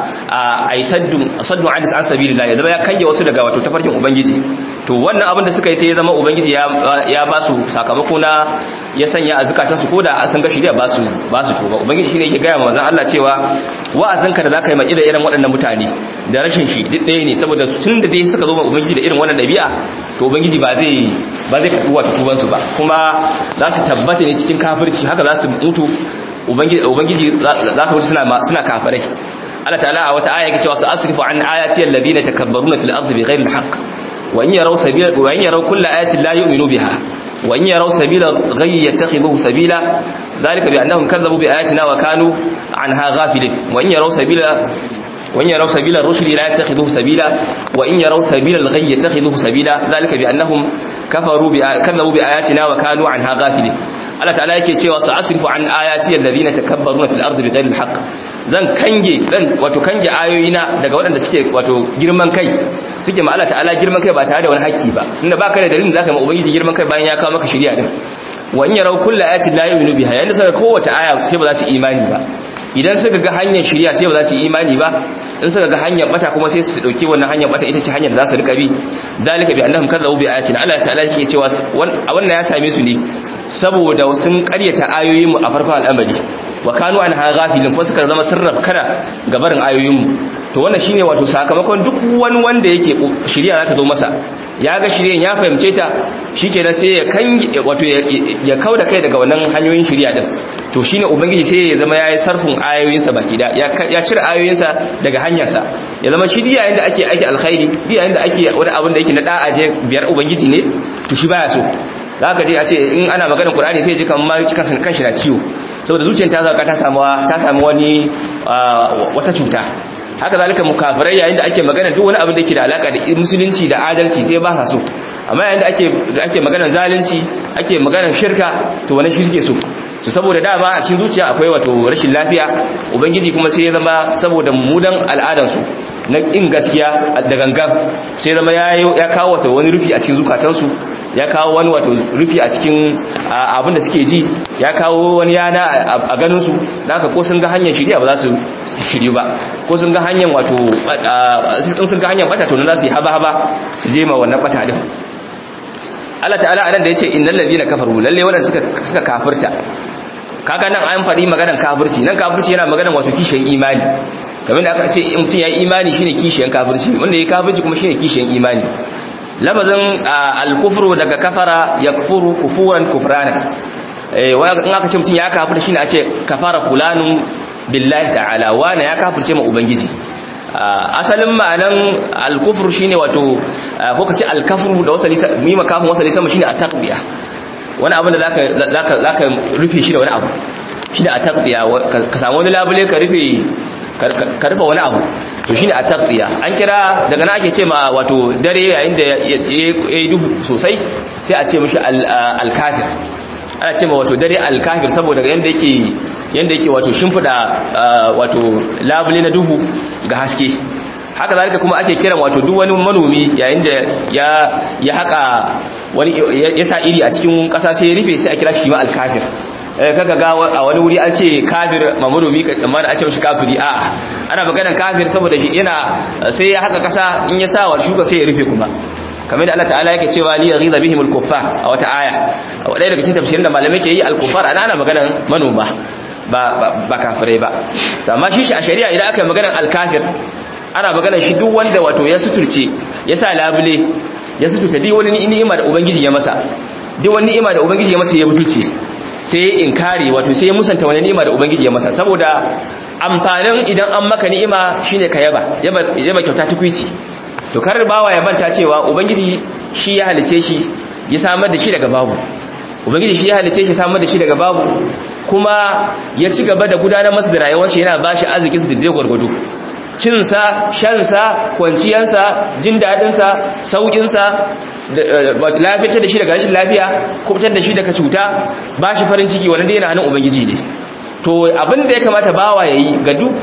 a yi saddun adis an sabi ya zama ya kange wasu daga wato tafarkin ubangiji to wannan abin da suka yi sai ya zama ubangiji ya ba su sakamako na ya sanya a zukatansu ko da sun ga shirya ba su ba su tuba ubangiji shine yake gaya manzon Allah cewa wa'azinka da zaka yi mai irin waɗannan mutane da rashin shi duk ɗaya ne saboda tun da dai suka zo ma ubangiji da irin wannan ɗabi'a to ubangiji ba zai ba zai karɓi wata tuban su ba kuma za su tabbata ne cikin kafirci haka za su mutu ubangiji ubangiji za su mutu suna suna kafirai Allah ta'ala a wata aya yake cewa sa asrifu an ayati alladhina takabbaruna fil ardi bighayri alhaq wa in yaraw sabila wa in yaraw kulla ayatin la yu'minu biha وإن يروا سبيل الغي يتخذوه سبيلا ذلك بأنهم كذبوا بآياتنا وكانوا عنها غافلين وإن يروا سبيل وإن يروا سبيل الرشد لا يتخذوه سبيلا وإن يروا سبيل الغي يتخذوه سبيلا ذلك بأنهم كفروا كذبوا بآياتنا وكانوا عنها غافلين Allah ta'ala yake cewa su asrifu an ayati alladhina takabbaruna fil ardi bighayri alhaq zan kange zan wato kange ayoyina daga waɗanda suke wato girman kai suke ma Allah ta'ala girman kai ba tare da wani haƙƙi ba inda baka da dalilin zaka ma ubangiji girman kai bayan ya kawo maka shari'a din wa in yarau kullu ayatin la yu'minu biha yanda suka kowace aya sai ba za su imani ba idan suka ga hanyar shari'a sai ba za su yi imani ba in suka ga hanyar bata kuma sai su dauki wannan hanyar bata ita ce hanyar da za su rika bi dalika bi annahum kadzabu bi ayatina Allah ta'ala yake cewa wannan ya same su ne saboda sun karyata ayoyin mu a farkon al'amari wa kanu an ghafilin ko suka zama sirraf kana gabarin ayoyinmu to wannan shine wato sakamakon duk wani wanda yake shari'a za ta zo masa ya ga shiryen ya fahimce ta shikenan sai ya kan wato ya kauda kai daga wannan hanyoyin shari'a din to shine ubangiji sai ya zama yayi sarfin ayoyinsa baki da ya cire ayoyinsa daga hanyarsa ya zama shi yayin da ake ake alkhairi yayin da ake wani abin da yake na da'a je biyar ubangiji ne to shi baya so zaka je a ce in ana maganar qur'ani sai ya ji kamar cikin kanshi na ciwo saboda zuciyar ta zaka ta samu ta samu wani wata cuta haka zalika mukafirai yayin da ake magana duk wani abin da yake da alaka da musulunci da adalci sai ba sa so amma yayin da ake ake maganar zalunci ake maganar shirka to wannan shi suke so so saboda dama a cikin zuciya akwai wato rashin lafiya ubangiji kuma sai ya zama saboda mudan al'adar su na kin gaskiya da gangan sai zama ya ya kawo wato wani rufi a cikin zukatansu ya kawo wani wato rufi a cikin abin da suke ji ya kawo wani yana a ganin su haka ko sun ga hanyar shirya ba za su shiryu ba ko sun ga hanyar wato in sun ga hanyar bata to nan za su yi haba haba su je ma wannan bata din Allah ta'ala anan da yace innal ladina kafaru lalle wannan suka suka kafirta kaga nan an faɗi maganar kafirci nan kafirci yana maganar wato kishiyan imani kamar da aka ce in mutum ya imani shine kishiyan kafirci wanda ya kafirci kuma shine kishiyan imani labazin al-kufru daga kafara yakfuru kufuran kufrana eh in aka ce mutum ya kafirta shine a ce kafara fulanun billahi ta'ala wani ya kafirce ma ubangiji asalin ma'anan al-kufru shine wato ko kace al-kafru da wasali mima kafin wasali sama shine at-taqbiya wani abin da zaka zaka zaka rufe shi da wani abu shine at-taqbiya ka samu wani labule ka rufe ka rufe wani abu to shine at-taqbiya an kira daga nan ake ce ma wato dare yayin da yayi duhu sosai sai a ce mishi al-kafir ana ce ma wato dare al-kafir saboda yanda yake yanda yake wato shimfida wato labule na duhu ga haske haka zalika kuma ake kiran wato duk wani manomi yayin da ya ya haka wani ya sa iri a cikin kasa sai ya rufe sai a kira shi ma al-kafir kaga ga a wani wuri an ce kafir manomi amma a ce mishi kafiri a ana maganar kafir saboda shi yana sai ya haka kasa in ya sa wa shuka sai ya rufe kuma kamar da Allah ta'ala yake cewa li yaghiza bihim al-kuffar a wata aya wadai daga cikin tafsirin da malamai ke yi al-kuffar ana ana maganar manoma ba ba kafirai ba amma shi a shari'a idan aka yi maganar al-kafir ana maganar shi duk wanda wato ya suturce ya sa labule ya suturce duk wani ni'ima da ubangiji ya masa duk wani ni'ima da ubangiji ya masa ya butulce sai ya inkari wato sai ya musanta wani ni'ima da ubangiji ya masa saboda amfanin idan an maka ni'ima shine ka yaba yaba kyauta tukwici to kar bawa ya manta cewa ubangiji shi ya halice shi ya samar da shi daga babu ubangiji shi ya halice shi samar da shi daga babu kuma ya ci gaba da gudanar masa da rayuwar shi yana bashi arzikin su da gwargwado cinsa shansa kwanciyarsa jin daɗinsa sauƙinsa lafiyar da shi daga rashin lafiya kubutar da shi daga cuta ba shi farin ciki wanda yana hannun ubangiji ne to abin da ya kamata bawa ya yi ga duk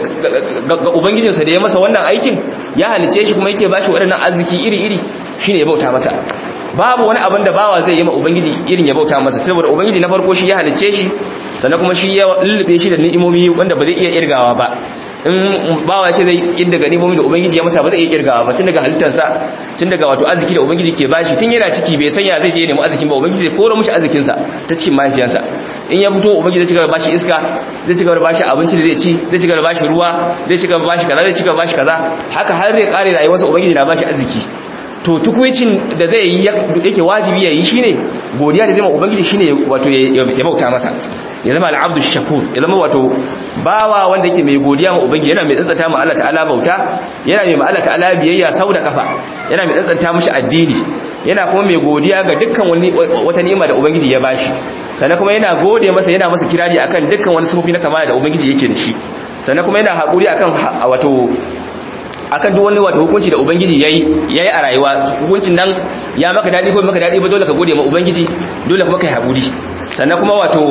ga ubangijinsa da ya masa wannan aikin ya halice shi kuma yake ba shi waɗannan arziki iri-iri shi ne ya bauta masa babu wani abin da bawa zai yi ma ubangiji irin ya bauta masa saboda ubangiji na farko shi ya halice shi sannan kuma shi ya lullube shi da ni'imomi wanda ba zai iya irgawa ba in bawa ce zai yin daga nimomi da ubangiji ya masa ba zai iya kirgawa ba tun daga halittarsa tun daga wato arziki da ubangiji ke bashi tun yana ciki bai sanya zai je nemi arzikin ba ubangiji zai koro mishi arzikinsa ta cikin mahaifiyarsa in ya fito ubangiji zai cigaba bashi iska zai cigaba bashi abinci da zai ci zai cigaba bashi ruwa zai cigaba bashi kaza zai cigaba bashi kaza haka har ya kare rayuwarsa ubangiji na bashi arziki to tukuicin da zai yi yake wajibi ya yi shine godiya da zai ma ubangiji shine wato ya bauta masa ya zama al'abdu shakur ya zama wato bawa wanda yake mai godiya ma ubangiji yana mai tsantsanta ma Allah ta'ala bauta yana mai ma Allah ta'ala biyayya sau da kafa yana mai tsantsanta mishi addini yana kuma mai godiya ga dukkan wani wata ni'ima da ubangiji ya bashi sannan kuma yana gode masa yana masa kirari akan dukkan wani sufofi na kamala da ubangiji yake da shi sannan kuma yana hakuri akan wato akan duk wani wata hukunci da ubangiji yayi yayi a rayuwa hukuncin nan ya maka dadi ko maka dadi ba dole ka gode ma ubangiji dole kuma kai hakuri sannan kuma wato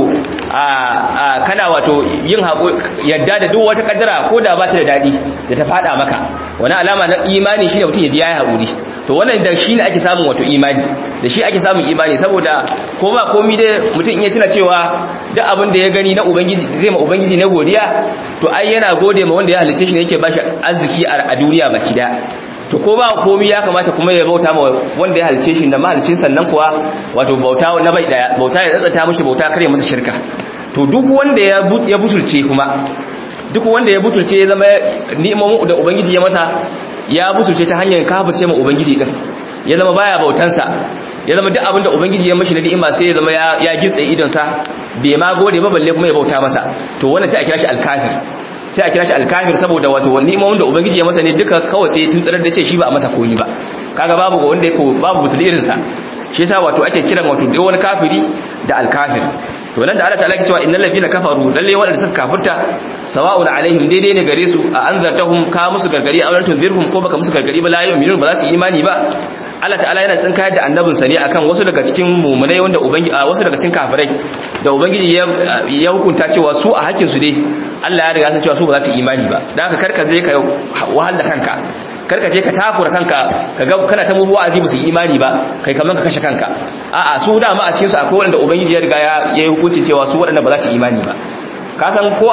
a kana wato yin yadda da duk wata kaddara ko da ba ta da dadi da ta fada maka wani alama na imani shine mutum ya ji yayi hakuri to wannan da shine ake samun wato imani da shi ake samun imani saboda ko ba komai dai mutum in ya tuna cewa duk abin da ya gani na ubangiji zai ma ubangiji na godiya to ai yana gode ma wanda ya halice shi ne yake bashi arziki a duniya baki daya to ko ba komai ya kamata kuma ya bauta ma wanda ya halice shi da mahalicin sannan kuwa wato bauta na bai daya bauta ya tsatsata mishi bauta kare masa shirka to duk wanda ya ya butulce kuma duk wanda ya butulce ya zama ni'imomin da ubangiji ya masa ya butulce ta hanyar kafirce ma ubangiji din ya zama baya bautansa ya zama duk abin da ubangiji ya mashi na ni'ima sai ya zama ya gitse idon sa bai ma gode ba balle kuma ya bauta masa to wannan sai a kira shi alkafir sai a kira shi alkafir saboda wato ni'imomin da ubangiji ya masa ne duka kawai sai tuntsirar da ce shi ba a masa koyi ba kaga babu ga wanda yake babu butul irin sa shi yasa wato ake kiran wato duk wani kafiri da alkafir to nan da Allah ta'ala ke cewa innal ladina kafaru lalle wanda suka kafirta sawa'un alaihim daidai ne gare su a anzartahum ka musu gargari a wannan tunzirhum ko baka musu gargari ba la yu'minun ba za su imani ba Allah ta'ala yana tsinkayar da annabinsa ne akan wasu daga cikin mumunai wanda ubangiji a wasu daga cikin kafirai da ubangiji ya hukunta cewa su a hakkin su dai Allah ya riga san cewa su ba za su imani ba dan haka karka je ka wahal da kanka karka je ka takura kanka kaga kana ta muhu wa'azi ba su imani ba kai kaman ka kashe kanka a'a su dama a cikin su akwai wanda ubangiji ya riga ya yi hukunci cewa su waɗanda ba za su imani ba ka san ko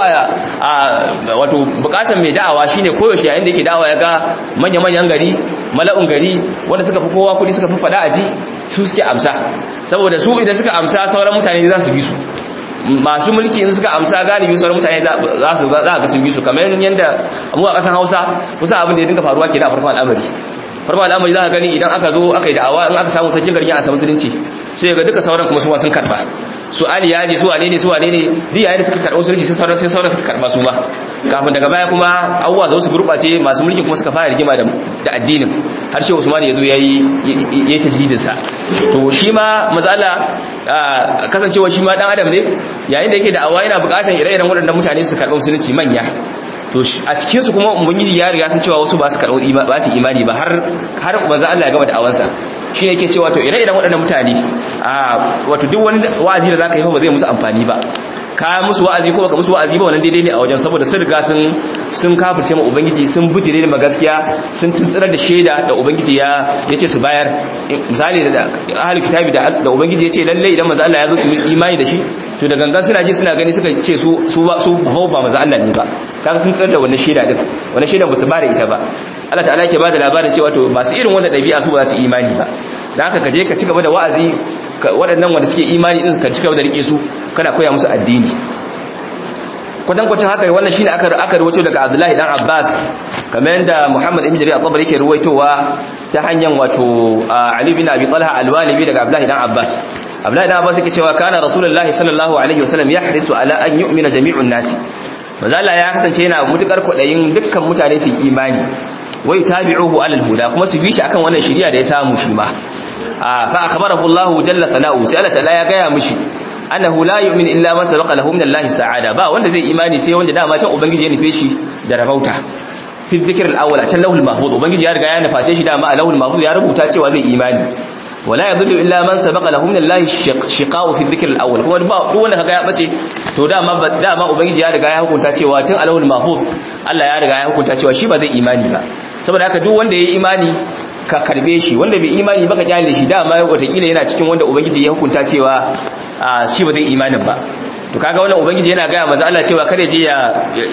a wato bukatar mai da'awa shine koyaushe yayin da yake da'awa ya ga manya-manyan gari mala'un gari wanda suka fi kowa kudi suka fi fada aji su suke amsa saboda su idan suka amsa sauran mutane za su bi su masu mulki in suka amsa galibi sauran mutane za su za ga sun bi su kamar yadda mu a kasan Hausa kusa abin da ya dinga faruwa ke da farkon al'amari farkon al'amari za ka gani idan aka zo aka yi da'awa in aka samu sarkin garin ya asa musulunci sai ga duka sauran kuma su sun karba su ali ya je su wane ne su wane ne duk yayin da suka karɓa musulunci sai sauran sai sauran suka karɓa su ma kafin daga baya kuma abubuwa za su gurɓace masu mulki kuma suka fara rigima da da addinin har shi Usman ya zo yayi yayi tajdidin sa to shi ma mazala kasancewa shi ma dan adam ne yayin da yake da awa yana buƙatar ire-iren waɗannan mutane su karɓa musulunci manya to a cikin su kuma ubangiji ya riga sun cewa wasu ba su karɓo ba su imani ba har har manzo Allah ya gama da awansa shi yake cewa to ire-iren waɗannan mutane a wato duk wani wa'azi da zaka yi ba zai musu amfani ba ka musu wa'azi ko baka musu wa'azi ba wannan daidai ne a wajen saboda sun riga sun sun kafirce ma ubangiji sun bujire da magaskiya sun tuntsirar da shaida da ubangiji ya yace su bayar misali da ahli kitabi da da ubangiji yace lalle idan manzo Allah ya zo su imani da shi to da gangan suna ji suna gani suka ce su su ba su ba manzo Allah ne ba kaga sun tsar da wannan shaida din wannan shaidan ba su bare ita ba Allah ta'ala yake bada labarin cewa to masu irin wannan dabi'a su ba za su imani ba dan haka ka je ka ci gaba da wa'azi waɗannan wanda suke imani din ka ci gaba da rike su kana koya musu addini kwatankwacin haka wannan shine aka aka rawaito daga Abdullahi dan Abbas kamar yadda Muhammad ibn Jarir al-Tabari yake ruwaitowa ta hanyar wato Ali bin Abi Talha al-Walibi daga Abdullahi dan Abbas Abdullahi dan Abbas yake cewa kana Rasulullahi sallallahu alaihi wasallam yahrisu ala an yu'mina jami'un nas manzo Allah ya kasance yana mutukar kwadayin dukkan mutane su imani wai tabi'uhu alal huda kuma su bi shi akan wannan shari'a da ya samu shi ma fa akhbarahu Allah jalla talahu sai Allah ta'ala ya gaya mishi annahu la yu'min illa man sabaqa lahu min Allah sa'ada ba wanda zai imani sai wanda dama can ubangiji ya nufe shi da rabauta fi dhikr al-awwal a can lahul mahfuz ubangiji ya riga ya nuface shi dama a lahul mahfuz ya rubuta cewa zai imani wala yadullu illa man sabaqa lahu min Allah shiqa'u fi dhikr al-awwal kuma ba duk wanda kaga ya bace to dama dama ubangiji ya riga ya hukunta cewa tun a lahul mahfuz Allah ya riga ya hukunta cewa shi ba zai imani ba saboda haka duk wanda yayi imani ka karbe shi wanda bai imani ba ka kyale shi dama watakila yana cikin wanda ubangiji ya hukunta cewa shi ba zai imanin ba to kaga wannan ubangiji yana gaya maza Allah cewa kare je ya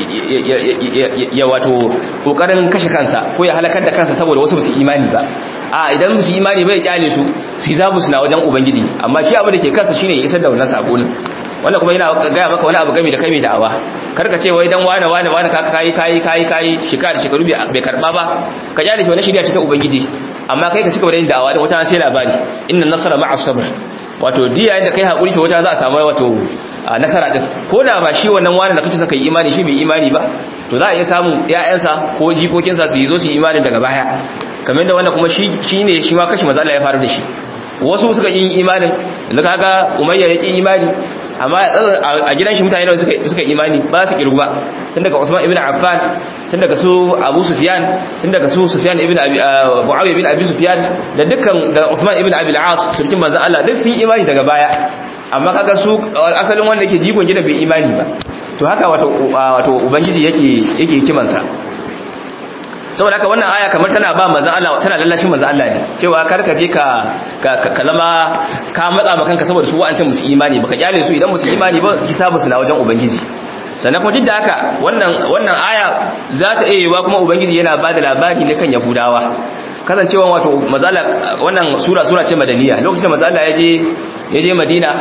ya wato kokarin kashe kansa ko ya halakar da kansa saboda wasu su imani ba a idan su imani bai kyale su su zabu suna wajen ubangiji amma shi abu da ke kansa shine ya isar da wannan sako ne wannan kuma yana gaya maka wani abu game da kai mai da'awa karka ce wai dan wane wane wane kaka kai kai kai kai shekara da shekaru bai karba ba ka kyale shi wannan shirya ce ta ubangiji amma kai ka cika da yin da'awa da wata sai labari inna nasara ma'a sabr wato diya yayin da kai hakuri to wata za a samu wato nasara din ko da ba shi wannan wani da kace saka yi imani shi bai imani ba to za a iya samun ƴaƴansa ko jikokinsa su yi zo su yi imani daga baya kamar da wannan kuma shi shine shi ma kashi maza Allah ya fara da shi wasu suka yi imanin da kaga umayya ya ki imani amma a gidan shi mutane da suka suka imani ba su kirgu ba tun daga Uthman ibn Affan tun daga su Abu Sufyan tun daga su Sufyan ibn Abi Muawiya ibn Abi Sufyan da dukkan da Uthman ibn Abi al-As surkin manzo Allah duk sun imani daga baya amma kaga su asalin wanda yake jikon gidan bai imani ba to haka wato wato ubangiji yake yake hikimansa saboda haka wannan aya kamar tana ba manzon Allah tana lallashin manzon Allah ne cewa kar ka je ka ka zama ka matsa maka kanka saboda su wa'ancan musu imani baka kyale su idan musu imani ba hisabu su na wajen ubangiji sannan kuma da haka wannan wannan aya za ta iya yiwa kuma ubangiji yana ba da labari ne kan yahudawa kasancewa wato mazala wannan sura sura ce madaniya lokacin da mazala ya je ya je madina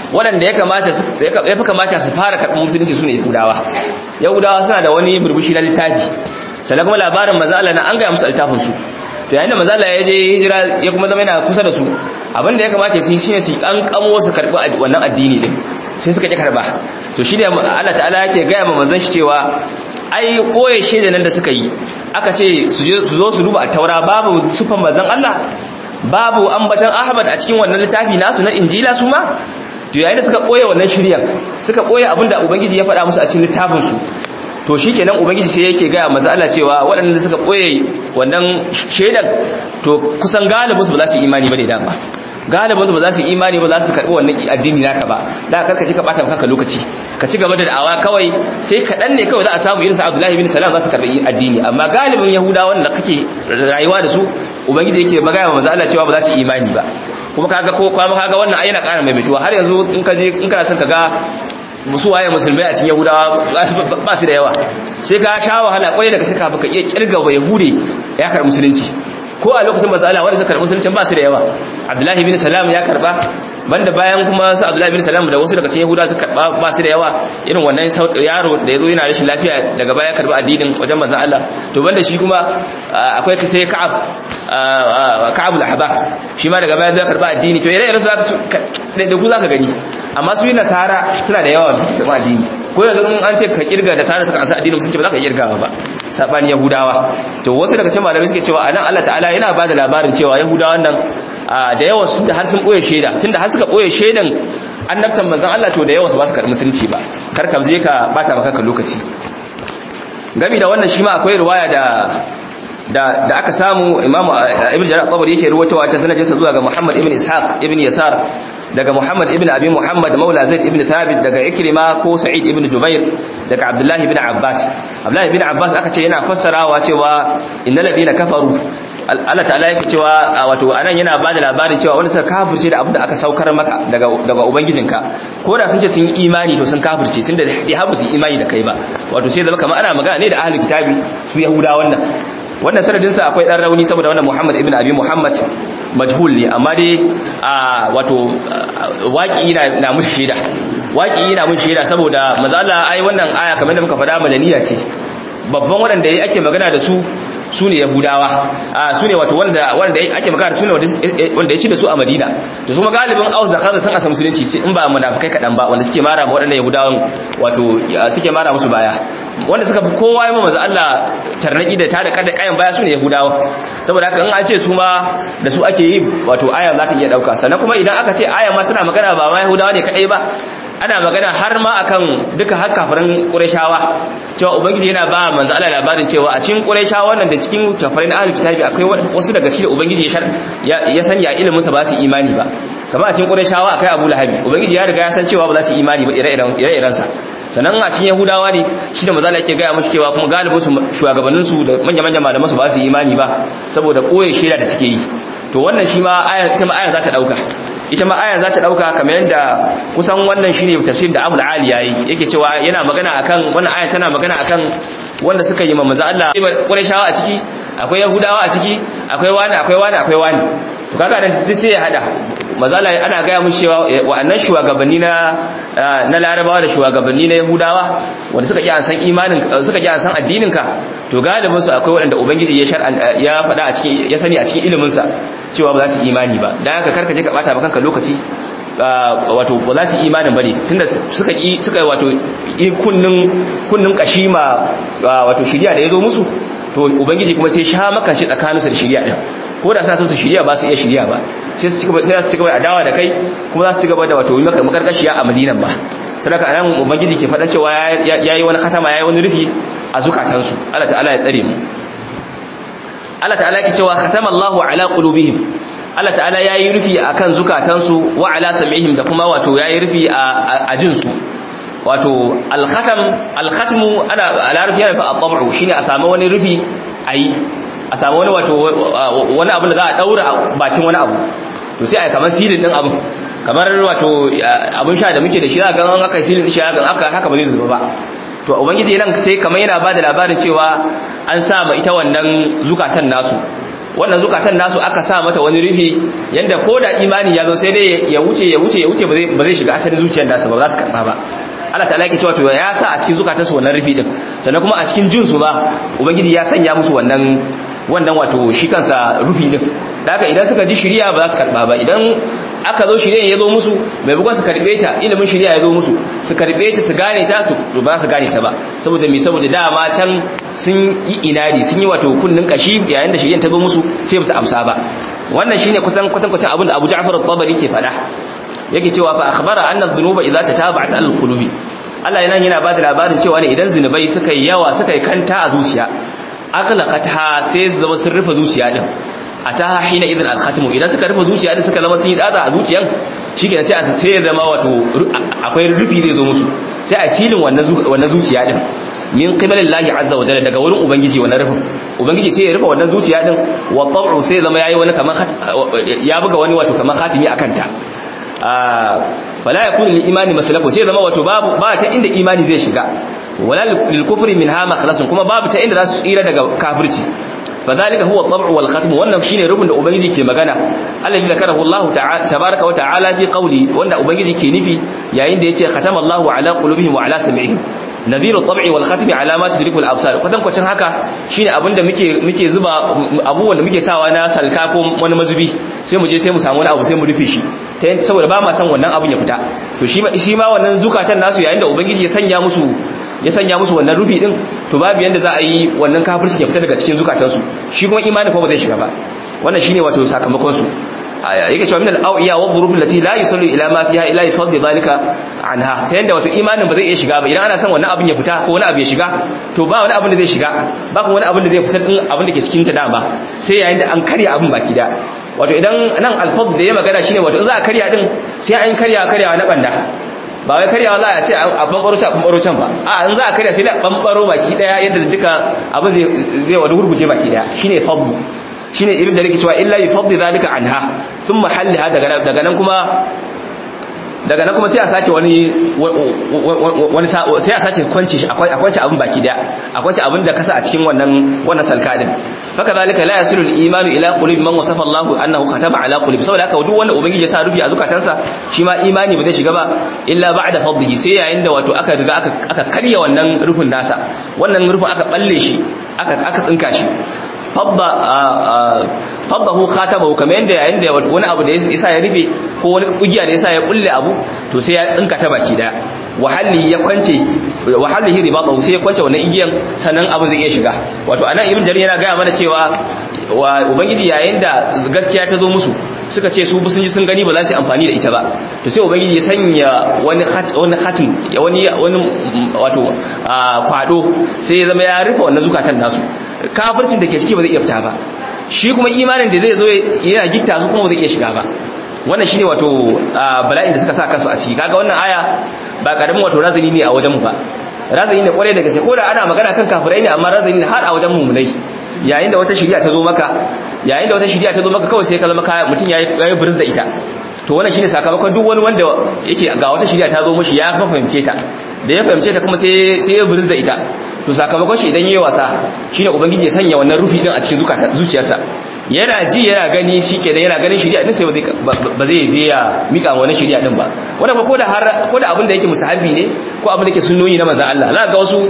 waɗanda ya kamata ya fi kamata su fara karɓar musulunci su ne yahudawa yahudawa suna da wani burbushi na littafi sannan kuma labarin mazala na an gaya musu littafin su to yayin da mazala ya je hijira ya kuma zama yana kusa da su abin da ya kamata su yi shine su an kamo su karɓi wannan addini din sai suka ƙi karɓa to shi ne Allah ta'ala yake gaya ma manzon shi cewa ai koye shaida nan da suka yi aka ce su zo su duba a taura babu sufan manzon Allah babu ambatan Ahmad a cikin wannan littafi nasu na Injila su ma to yayin da suka koye wannan shiryan suka koye abinda ubangiji ya faɗa musu a cikin littafin su to shikenan ubangiji sai yake ga manzo Allah cewa waɗanda suka koye wannan shaidan to kusan galibin su ba za su imani bane da ba galibin su ba za su imani ba za su karbi wannan addini naka ba da karka ci ka bata kanka lokaci ka ci gaba da da'awa kawai sai kaɗan ne kawai za a samu irin sa Abdullahi bin Salam za su karbi addini amma galibin Yahudawa wanda kake rayuwa da su ubangiji yake magana manzo Allah cewa ba za su imani ba kuma kaga ko kuma kaga wannan ai yana ƙara maimaituwa har yanzu in ka je in kana son ka ga musu waye musulmai a cikin yahudawa ba su da yawa sai ka sha wahala kwaye daga suka baka iya kirga wa yahude ya karɓi musulunci ko a lokacin matsala wanda suka karɓi musulunci ba su da yawa abdullahi bin salam ya karɓa banda bayan kuma su abdullahi bin salam da wasu daga cikin yahudawa suka karɓa ba su da yawa irin wannan yaro da ya zo yana rashin lafiya daga baya karɓi addinin wajen manzon Allah to banda shi kuma akwai sai ka'ab ka'ab al-ahbar shi ma daga baya zai karɓi addini to ire-iren su da ku zaka gani amma su yi nasara suna da yawa da addini ko yanzu in an ce ka kirga da tsara suka ansa addinin musulunci ba za ka kirga ba sabani yahudawa to wasu daga cikin malamai suke cewa anan Allah ta'ala yana ba da labarin cewa yahudawan nan da yawa su da har sun boye shaida tunda har suka boye shaidan annabtan manzon Allah to da yawa su ba su karɓi musulunci ba kar ka je ka bata maka ka lokaci gami da wannan shi ma akwai riwaya da da da aka samu imamu ibn jarir tabari yake ruwatawa ta sanadinsa zuwa ga muhammad ibn ishaq ibn yasar daga Muhammad ibn Abi Muhammad Maula Zaid ibn Thabit daga Ikrima ko Sa'id ibn Jubair daga Abdullah ibn Abbas Abdullah ibn Abbas aka ce yana fassarawa cewa innal ladina kafaru Allah ta'ala yake cewa wato anan yana ba da labarin cewa wanda suka kafirce da abin da aka saukar maka daga daga ubangijinka ko da sun ce sun yi imani to sun kafirce sun da ya habu su imani da kai ba wato sai zama kamar ana magana ne da ahlul kitabi su yahuda wannan wannan sanadin sa akwai dan rauni saboda wannan Muhammad ibn Abi Muhammad majhul ne amma dai wato waki na na mushi shaida waki na mushi shaida saboda manzo Allah ai wannan aya kamar da muka faɗa madaniya ce babban wanda yayi ake magana da su su ne yahudawa a su ne wato wanda wanda ake magana su ne wanda ya ci da su a madina to su galibin aus da khazar sun asa musulunci sai in ba munafikai kadan ba wanda suke mara ma waɗannan yahudawan wato suke mara musu baya wanda suka fi kowa yi manzo Allah tarnaki da tada kada kayan baya su ne yahudawa saboda haka in an ce su ma da su ake yi wato aya za ta iya dauka sannan kuma idan aka ce aya ma tana magana ba ma yahudawa ne kadai ba ana magana har ma akan duka har kafirin Qurayshawa cewa ubangiji yana ba manzo Allah labarin cewa a cikin Qurayshawa nan da cikin kafirin ahlul kitabi akwai wasu daga cikin ubangiji ya ya sani a ilimin sa ba su imani ba kamar a cikin Qurayshawa akai Abu Lahab ubangiji ya riga ya san cewa ba za su imani ba ire-iren ire-iren sa sannan a cikin Yahudawa ne shi da manzo Allah yake ga musu cewa kuma galibin su shugabannin su da manya-manyan malaman su ba su imani ba saboda koyi shaida da suke yi to wannan shi ma aya ita ma aya za ta dauka ita ma ayar za ta dauka kamar yadda kusan wannan shine tafsir da Abul Ali yayi yake cewa yana magana akan wannan ayar tana magana akan wanda suka yi manzo Allah Qurayshawa a ciki akwai Yahudawa a ciki akwai wani akwai wani akwai wani to kaga nan duk sai ya hada manzo Allah ana ga mu cewa wa'annan shugabanni na na Larabawa da shugabanni na Yahudawa wanda suka ki an san imanin suka ki an san addinin ka to galibin su akwai wanda ubangiji ya shar'an ya faɗa a cikin ya sani a cikin ilimin sa cewa ba za su imani ba dan haka karka je ka bata ba kanka lokaci wato ba za su imanin bane tunda suka yi suka wato kunnin kunnin kashima wato shiriya da yazo musu to ubangiji kuma sai sha maka shi tsakaninsu da shiriya din ko da sa su shiriya ba su iya shiriya ba sai su sai su cigaba da adawa da kai kuma za su cigaba da wato yi maka makarkashiya a Madinan ba sadaka anan ubangiji ke faɗa cewa yayi wani khatama yayi wani rufi a zukatansu Allah ta'ala ya tsare mu Allah ta'ala yake cewa khatama Allahu ala qulubihim Allah ta'ala yayi rufi akan zukatansu wa ala sam'ihim da kuma wato yayi rufi a jinsu wato al-khatam al-khatmu ana a larabci yana fa at-tab'u shine a samu wani rufi ayi a samu wani wato wani abu da za a daura bakin wani abu to sai ai kamar silin din abu kamar wato abun sha da muke da shi za ga an aka silin din shi aka haka ba zai zuba ba to ubangiji nan sai kamar yana bada labarin cewa an sa ma ita wannan zukatan nasu wannan zukatan nasu aka sa mata wani rufi yanda ko da imani ya zo sai dai ya wuce ya wuce ya wuce ba zai shiga asalin zuciyar nasu ba za su karba ba Allah ta'ala yake cewa to ya sa a cikin zukatan su wannan rufi din sannan kuma a cikin jin su ba ubangiji ya sanya musu wannan wannan wato shi kansa rufi din da haka idan suka ji shiriya ba za su karba ba idan aka zo shiriya ya zo musu mai bugon su karbe ta ilimin shiriya ya zo musu su karbe ta su gane ta to ba su gane ta ba saboda me saboda dama can sun yi inadi sun yi wato kunnin kashi yayin da shiriyan ta zo musu sai ba su amsa ba wannan shine kusan kusan kusan abin da Abu Ja'far al-Tabari ke faɗa yake cewa fa akhbara anna dhunuba idza tataba'at al-qulubi Allah yana yana ba da labarin cewa ne idan zinubai suka yi yawa suka yi kanta a zuciya aqlaqatha sai su zama sun rufe zuciya din ataha hina idan al-khatmu idan suka rufe zuciya din suka zama sun yi tsada a zuciyan shikenan sai a sai ya zama wato akwai rufi zai zo musu sai a silin wannan wannan zuciya din min qibalin lahi azza wa jalla daga wurin ubangiji wannan rufin ubangiji sai ya rufe wannan zuciya din wa tab'u sai zama yayi wani kaman ya buga wani wato kaman khatimi akan ta fala yakunu lil imani maslaku sai zama wato babu ba ta inda imani zai shiga wala lil kufri minha makhlasun kuma babu ta inda za su tsira daga kafirci fadhalika huwa at-tab'u wal khatm wannan shine rubun da ubangiji ke magana alladhi zakarahu Allah ta'ala tabaaraka wa ta'ala bi qawli wanda ubangiji ke nufi yayin da yace khatama Allahu ala qulubihim wa ala sam'ihim nadhiru at-tab'i wal khatmi alamat tudriku al-absar kwatan kwacin haka shine abinda muke muke zuba abubuwan da muke sawa na salka ko wani mazubi sai mu je sai mu samu wani abu sai mu rufe shi ta yin saboda ba ma san wannan abun ya fita to shi shi ma wannan zukatan nasu yayin da ubangiji ya sanya musu ya sanya musu wannan rufi din to babu yanda za a yi wannan kafirci ya fita daga cikin zukatansu shi kuma imani ko ba zai shiga ba wannan shine wato sakamakon su yake cewa min al-awiya wa dhuruf allati la yusallu ila ma fiha ila yafdi dhalika anha ta yanda wato imanin ba zai iya shiga ba idan ana son wannan abin ya fita ko wani abu ya shiga to ba wani abin da zai shiga ba kuma wani abin da zai fita din abin da ke cikin ta dama sai yayin da an karya abin baki da wato idan nan al-fadl da ya magana shine wato in za a karya din sai an karya karyawa na banda ba wai karyawa za a ce a bambaro can bambaro can ba a in za a karya sai da bambaro baki daya yadda duka abin zai zai wani gurguje baki daya shine fadl shine irin da nake cewa illa yufaddi zalika anha thumma halliha daga daga nan kuma daga nan kuma sai a sake wani wani sai a sake kwanci shi akwai akwai abin baki daya akwai abin da kasa a cikin wannan wannan salka din faka zalika la yasilu al-iman ila qulubi man wasafa Allah annahu kataba ala qulubi saboda haka duk wanda ubangiji ya sa rufi a zukatansa shi ma imani ba zai shiga ba illa ba'da fadhihi sai yayin da wato aka riga aka aka karya wannan rufin nasa wannan rufin aka balle shi aka aka tsinka shi faddahu khatabahu kamar yanda yayin da wani abu da yasa ya rufe ko wani kugiya da yasa ya kulle abu to sai ya tsinka ta baki daya wahalli ya kwance wahallihi ribatahu sai ya kwance wannan igiyan sannan abu zai iya shiga wato anan ibn jarir yana gaya mana cewa wa ubangiji yayin da gaskiya ta zo musu suka ce su sun ji sun gani ba za su amfani da ita ba to sai ubangiji ya sanya wani wani khatim wani wani wato kwado sai ya zama ya rufe wannan zukatan nasu kafircin da ke ciki ba zai iya fita ba shi kuma imanin da zai zo yana gitta su kuma ba zai iya shiga ba wannan shine wato bala'in da suka sa kansu a ciki kaga wannan aya ba karamin wato razani ne a wajen mu ba razani ne kwarai da gaske ko da ana magana kan kafirai ne amma razani ne har a wajen mu munai yayin da wata shari'a ta zo maka yayin da wata shari'a ta zo maka kawai sai ka zama kaya mutum yayi yayi burz da ita to wannan shine sakamakon duk wani wanda yake ga wata shari'a ta zo mishi ya fahimce ta da ya fahimce ta kuma sai sai ya burz da ita to sakamakon shi idan yayi wasa shine ubangiji ya sanya wannan rufi din a cikin zuciyarsa yana ji yana gani shikenan yana ganin shari'a din sai ba zai je ya mika wani shari'a din ba wannan ko da har ko da abin da yake musahabi ne ko abin da yake sunnoni na manzon Allah za ka ga wasu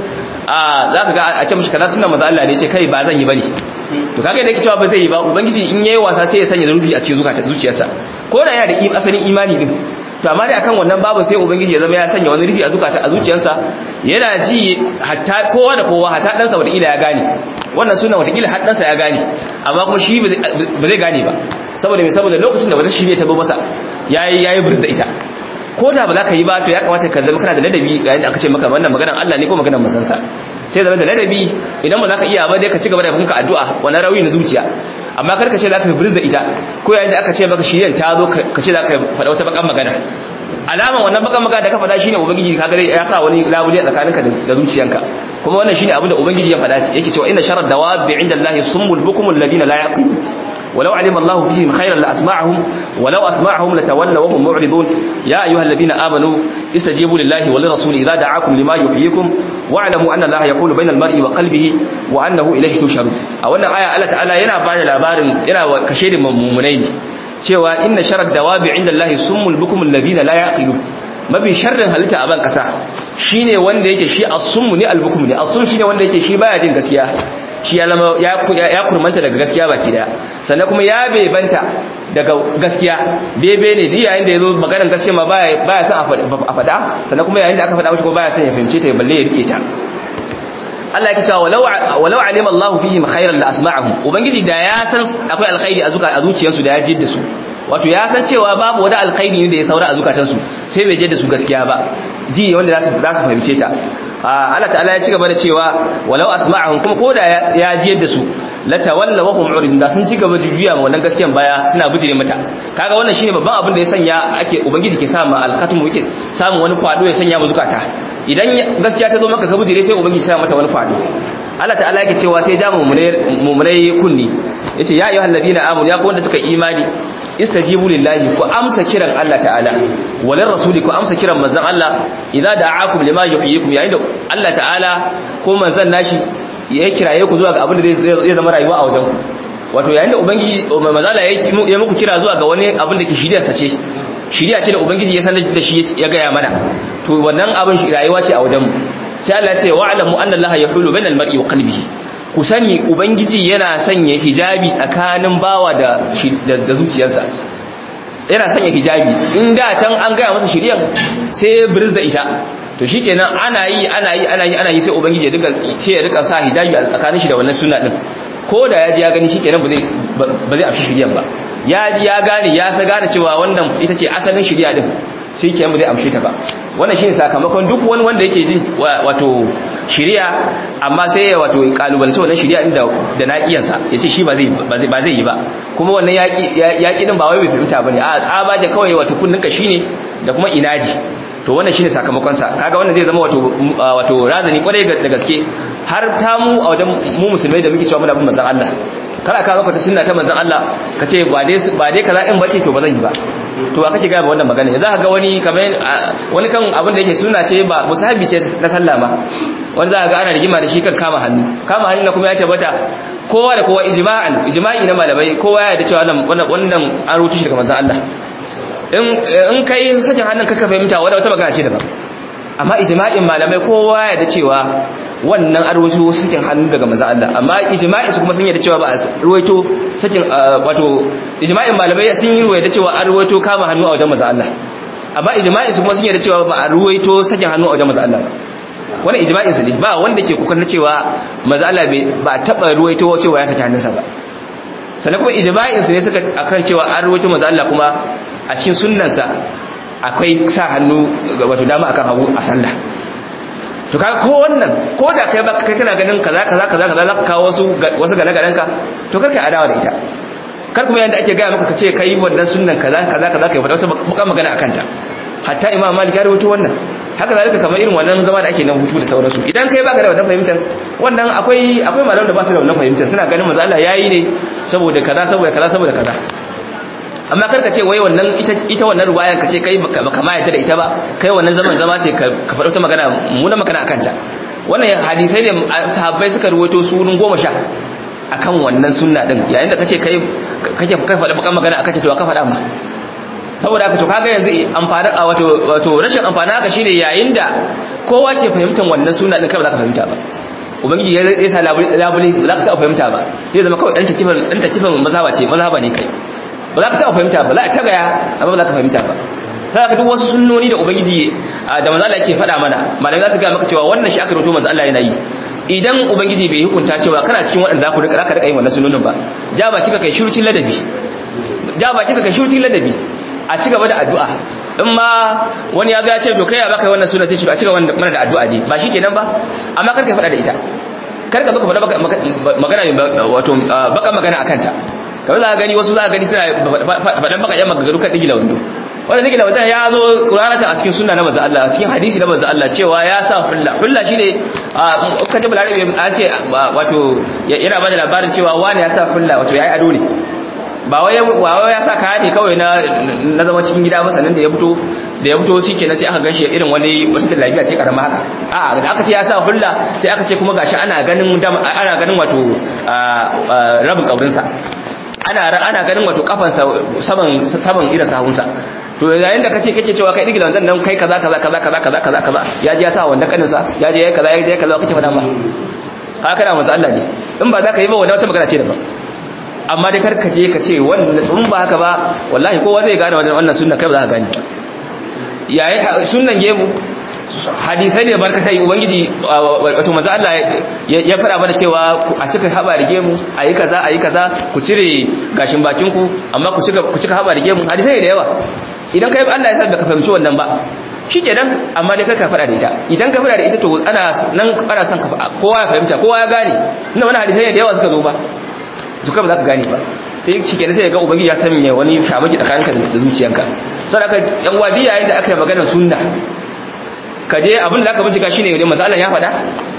a za ka ga a ce mishi kaza sunna manzon Allah ne ce kai ba zan yi bane to kaga da yake cewa ba zai yi ba ubangiji in yayi wasa sai ya sanya rufi a cikin zuciyarsa ko da yana da asalin imani din to amma dai akan wannan babu sai ubangiji ya zama ya sanya wani rufi a zukata a zuciyarsa yana ji hatta kowa da kowa hatta ɗansa wataƙila ya gane wannan suna wataƙila har ɗansa ya gane amma kuma shi ba zai gane ba saboda mai saboda lokacin da wata shirya ta zo masa ya yi burz da ita ko da ba za ka yi ba to ya kamata ka zama kana da ladabi yayin da aka ce maka wannan maganar Allah ne ko maganar manzansa sai zama da ladabi idan ba za ka iya ba dai ka ci gaba da kanka addu'a wannan rawi na zuciya amma kar ka ce za ka burz da ita ko yayin da aka ce maka shiryan ta zo ka ce za ka faɗa wata bakan magana alaman wannan bakan magana da ka faɗa shine ubangiji ka gare ya sa wani labule tsakaninka da zuciyanka kuma wannan shine abin da ubangiji ya faɗa yake cewa inna sharar dawabi inda Allah summul bukumul ladina la yaqilun walau alima Allahu fihim khairan la asma'ahum walau asma'ahum latawallaw wa hum mu'ridun ya ayyuhalladhina amanu istajibu lillahi wa lirrasuli idza da'akum lima yuhyikum wa'lamu anna Allaha yaqulu bainal mar'i wa qalbihi wa annahu ilayhi tusharun a wannan aya Allah ta'ala yana bada labarin yana kashe da mummunai ne cewa inna sharad dawabi inda Allah summul bukumul ladina la yaqilu mafi sharrin halitta a ban kasa shine wanda yake shi as-summu ne al-bukum ne as-sum shine wanda yake shi baya jin gaskiya shi ya lama ya ya kurmanta daga gaskiya baki daya sannan kuma ya bebanta daga gaskiya bebe ne duk yayin da yazo maganar gaskiya ma baya baya son a fada sannan kuma yayin da aka fada mishi kuma baya son ya fahimce ta balle ya rike ta Allah yake cewa walau walau alima Allahu fihim khairan la asma'ahum ubangiji da ya san akwai alkhairi a zuka a zuciyarsu da ya jidda su wato ya san cewa babu wani alkhairi ne da ya saura a zukatansu sai bai jidda su gaskiya ba ji wanda za su za su fahimce ta Allah ta'ala ya ci gaba da cewa walau asma'ahum kuma koda ya jiyar da su la tawalla wa hum uridun da sun ci gaba da juya ma wannan gaskiyan baya suna bijire mata kaga wannan shine babban abin da ya sanya ake ubangiji ke sa ma alkhatmu yake samu wani kwado ya sanya mu zukata idan gaskiya ta zo maka ka bijire sai ubangiji ya sa mata wani kwado Allah ta'ala yake cewa sai da mumunai kunni yace ya ayyuhal ladina amanu ya ku wanda suka imani istajibu lillahi ku amsa kiran Allah ta'ala walir rasuli ku amsa kiran manzon Allah idza da'akum lima yuhyikum yayin da Allah ta'ala ko manzon nashi ya kiraye ku zuwa ga abin da zai zama rayuwa a wajen ku wato yayin da ubangiji manzon Allah ya muku kira zuwa ga wani abin da ke shirya sace shirya ce da ubangiji ya sanar da shi ya gaya mana to wannan abin rayuwa ce a wajen mu sai Allah ya ce wa'lamu anna Allah yahulu bainal mar'i wa qalbihi ku sani ubangiji yana sanya hijabi tsakanin bawa da da zuciyarsa yana sanya hijabi in da can an gaya masa shiryan sai birz da ita to shikenan ana yi ana yi ana yi ana yi sai ubangiji ya duka sai ya rika sa hijabi a tsakanin shi da wannan sunna din ko da ya ji ya gani shikenan ba zai ba zai afshi shiryan ba ya ji ya gane ya sa gane cewa wannan ita ce asalin shirya din sai kenan ba zai amshe ta ba wannan shine sakamakon duk wani wanda yake jin wato shiriya amma sai ya wato kalubalance wannan shiriya din da da naqiyansa yace shi ba zai ba zai yi ba kuma wannan yaki yaki din ba wai bai fahimta bane a tsaba da kawai wato kunninka shine da kuma inaji to wannan shine sakamakon sa kaga wannan zai zama wato wato razani kwarai da gaske har ta mu a wajen mu musulmai da muke cewa muna bin manzon Allah kada ka zaka ta sunna ta manzon Allah kace ba dai ba dai kaza in bace to ba zan yi ba to aka ce ga wannan magana za ka ga wani kamar wani kan abin da yake suna ce ba musahabi ce na sallah ma wani za ka ga ana rigima da shi kan kama hannu kama hannu na kuma ya tabbata kowa da kowa ijma'an ijma'i na malamai kowa ya da cewa wannan wannan an rutu shi daga manzon Allah in in kai sakin hannun ka fahimta wanda wata magana ce daban amma ijma'in malamai kowa ya da cewa wannan an ruwaito sakin hannu daga manzon Allah amma ijma'i su kuma sun yarda cewa ba a ruwaito sakin wato ijma'in malamai sun yi ruwaita cewa an ruwaito kama hannu a wajen manzon Allah amma ijma'i su kuma sun yarda cewa ba a ruwaito sakin hannu a wajen manzon Allah wannan ijma'in su ne ba wanda ke kokarin cewa manzon Allah ba taba ruwaito cewa ya saki hannunsa ba sannan kuma ijma'in su ne suka akan cewa an ruwaito manzon Allah kuma a cikin sunnansa akwai sa hannu wato dama akan hagu a sallah to kaga ko wannan ko da kai ba kai kana ganin kaza kaza kaza kaza za ka kawo wasu wasu gane ganen ka to kar kai adawa da ita kar kuma yanda ake gaya maka kace kai wannan sunnan kaza kaza kaza kai faɗa wata mukan magana akan ta hatta imam malik ya rubuta wannan haka zalika kamar irin wannan zama da ake nan hutu da sauransu idan kai baka da wannan fahimtar wannan akwai akwai malaman da ba su da wannan fahimtar suna ganin manzo Allah yayi ne saboda kaza saboda kaza saboda kaza amma karka ce wai wannan ita ita wannan ruwayan ka ce kai baka ma yadda da ita ba kai wannan zaman zama ce ka faɗo ta magana mu na magana akan ta wannan hadisai ne sahabbai suka ruwaito sunun goma sha akan wannan sunna din yayin da kace kai kake kai faɗa bakan magana akan ta to ka faɗa ma saboda haka to kaga yanzu amfani a wato wato rashin amfani haka shine yayin da kowa ke fahimtar wannan sunna din kai ba za ka fahimta ba ubangiji ya sa labule ba za ka taɓa fahimta ba zai zama kawai ɗan takifan ɗan takifan mazhaba ce mazhaba ne kai ba za ka taɓa fahimta ba za ka gaya amma ba za ka fahimta ba ta ka duk wasu sunnoni da ubangiji da manzo Allah yake faɗa mana malamai za su ga maka cewa wannan shi aka rubuto manzo Allah yana yi idan ubangiji bai hukunta cewa kana cikin waɗanda za ku rika rika yin wannan sunnonin ba ja ba kika kai shurucin ladabi ja ba kika kai shurucin ladabi a ci gaba da addu'a in ma wani ya ga ce to kai ya baka wannan sunna sai ci a ci gaba mana da addu'a ne ba shi kenan ba amma kar ka faɗa da ita kar ka zo ka faɗa magana wato baka magana akan ta kamar za a gani wasu za a gani suna faɗan baka yan magagaru kan digila wando wanda digila wando ya zo ƙuranata a cikin sunna na manzo Allah a cikin hadisi na manzo Allah cewa ya sa hulla hulla shine a kan jabal arabi an ce wato yana bada labarin cewa wani ya sa hulla wato yayi ado ne ba wai ya sa kaya ne kawai na na zama cikin gida ba sannan da ya fito da ya fito shikenan sai aka ganshi irin wani wata lafiya ce karama haka a'a da aka ce ya sa hulla sai aka ce kuma gashi ana ganin ana ganin wato rabin kaurinsa ana ana ganin wato kafansa saman saman irin sahunsa to yayin da kace kake cewa kai digila wannan nan kai kaza kaza kaza kaza kaza kaza kaza ya ji ya sa wanda kaninsa ya je ya kaza ya je kaza kace fada ba ka kana manzo Allah ne in ba za ka yi ba wannan wata magana ce daban amma dai karka je ka ce wannan in ba haka ba wallahi kowa zai gane wannan sunna kai ba za ka gane yayi sunnan gemu hadisai ne barkatai ubangiji wato manzo Allah ya fara mana cewa a cika haba da gemu ayi kaza ayi kaza ku cire gashin bakin ku amma ku cika ku cika haba da gemu hadisai ne da yawa idan kai Allah ya sa baka fahimci wannan ba shikenan amma dai ka fada da ita idan ka fada da ita to ana nan ana son ka kowa ya fahimta kowa ya gane ina wani hadisai ne da yawa suka zo ba to kai ba za ka gane ba sai shikenan sai ga ubangiji ya sanya wani shamaki tsakaninka da zuciyanka saboda yan wadi yayin da aka yi maganar sunna ka je abin da aka bincika shine ne manzo Allah ya faɗa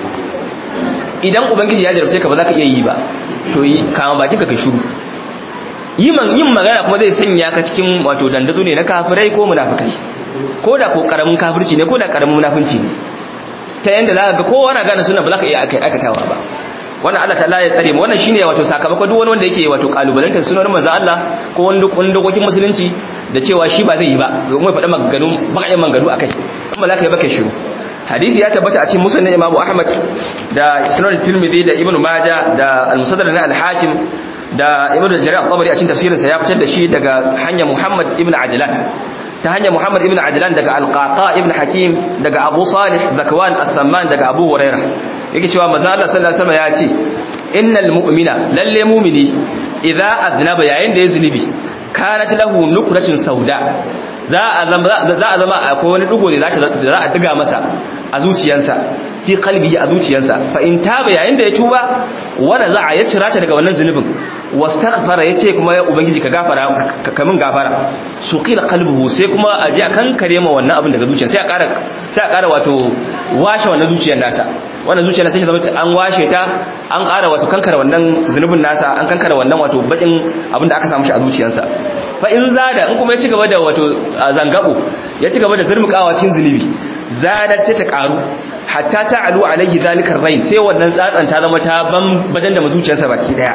idan ubangiji ya jarabce ka ba za ka iya yi ba to yi kama bakin ka kai shiru yin magana kuma zai sanya ka cikin wato dandazo ne na kafirai ko munafikai ko da ko karamin kafirci ne ko da karamin munafinci ne ta yanda za ka ga kowa na gane sunna ba za ka iya aikatawa ba wannan Allah ta'ala ya tsare mu wannan shine wato sakamakon duk wani wanda yake wato kalubalantar sunan manzo Allah ko wani dokokin musulunci da cewa shi ba zai yi ba kuma ya faɗa maganganu bakayen maganganu akai kuma za ka yi baka shiru hadisi ya tabbata a cikin musnad Imam Ahmad da Sunan Tirmidhi da Ibn Majah da Al-Musaddar na Al-Hakim da Ibn Jarir al-Tabari a cikin tafsirinsa ya fitar da shi daga hanyar Muhammad ibn Ajlan ta hanyar Muhammad ibn Ajlan daga Al-Qaqa ibn Hakim daga Abu Salih Zakwan As-Samman daga Abu Hurairah yake cewa manzo Allah sallallahu alaihi wasallam ya ce innal mu'mina lalle mu'mini idza aznaba yayin da ya zunubi kanat lahu nukratun sauda za a zama za a zama akwai wani dugo ne za za a diga masa a zuciyarsa fi qalbihi a zuciyarsa fa in taba yayin da ya tuba wanda za a ya cira ta daga wannan zunubin wastaghfara yace kuma ya ubangiji ka gafara ka min gafara suqila qalbuhu sai kuma a ji akan kare ma wannan abin daga zuciyar sai a ƙara sai a ƙara wato washe wannan zuciyar nasa wannan zuciyar nasa sai zama an washe ta an ƙara wato kankara wannan zunubin nasa an kankara wannan wato bakin abin da aka samu shi a zuciyarsa fa in zada in kuma ya ci gaba da wato zangabo ya ci gaba da zurmukawa cikin zunubi zadat sai ta ƙaru hatta ta'alu alaihi zalikar rain sai wannan tsatsan ta zama ta ban da zuciyarsa baki daya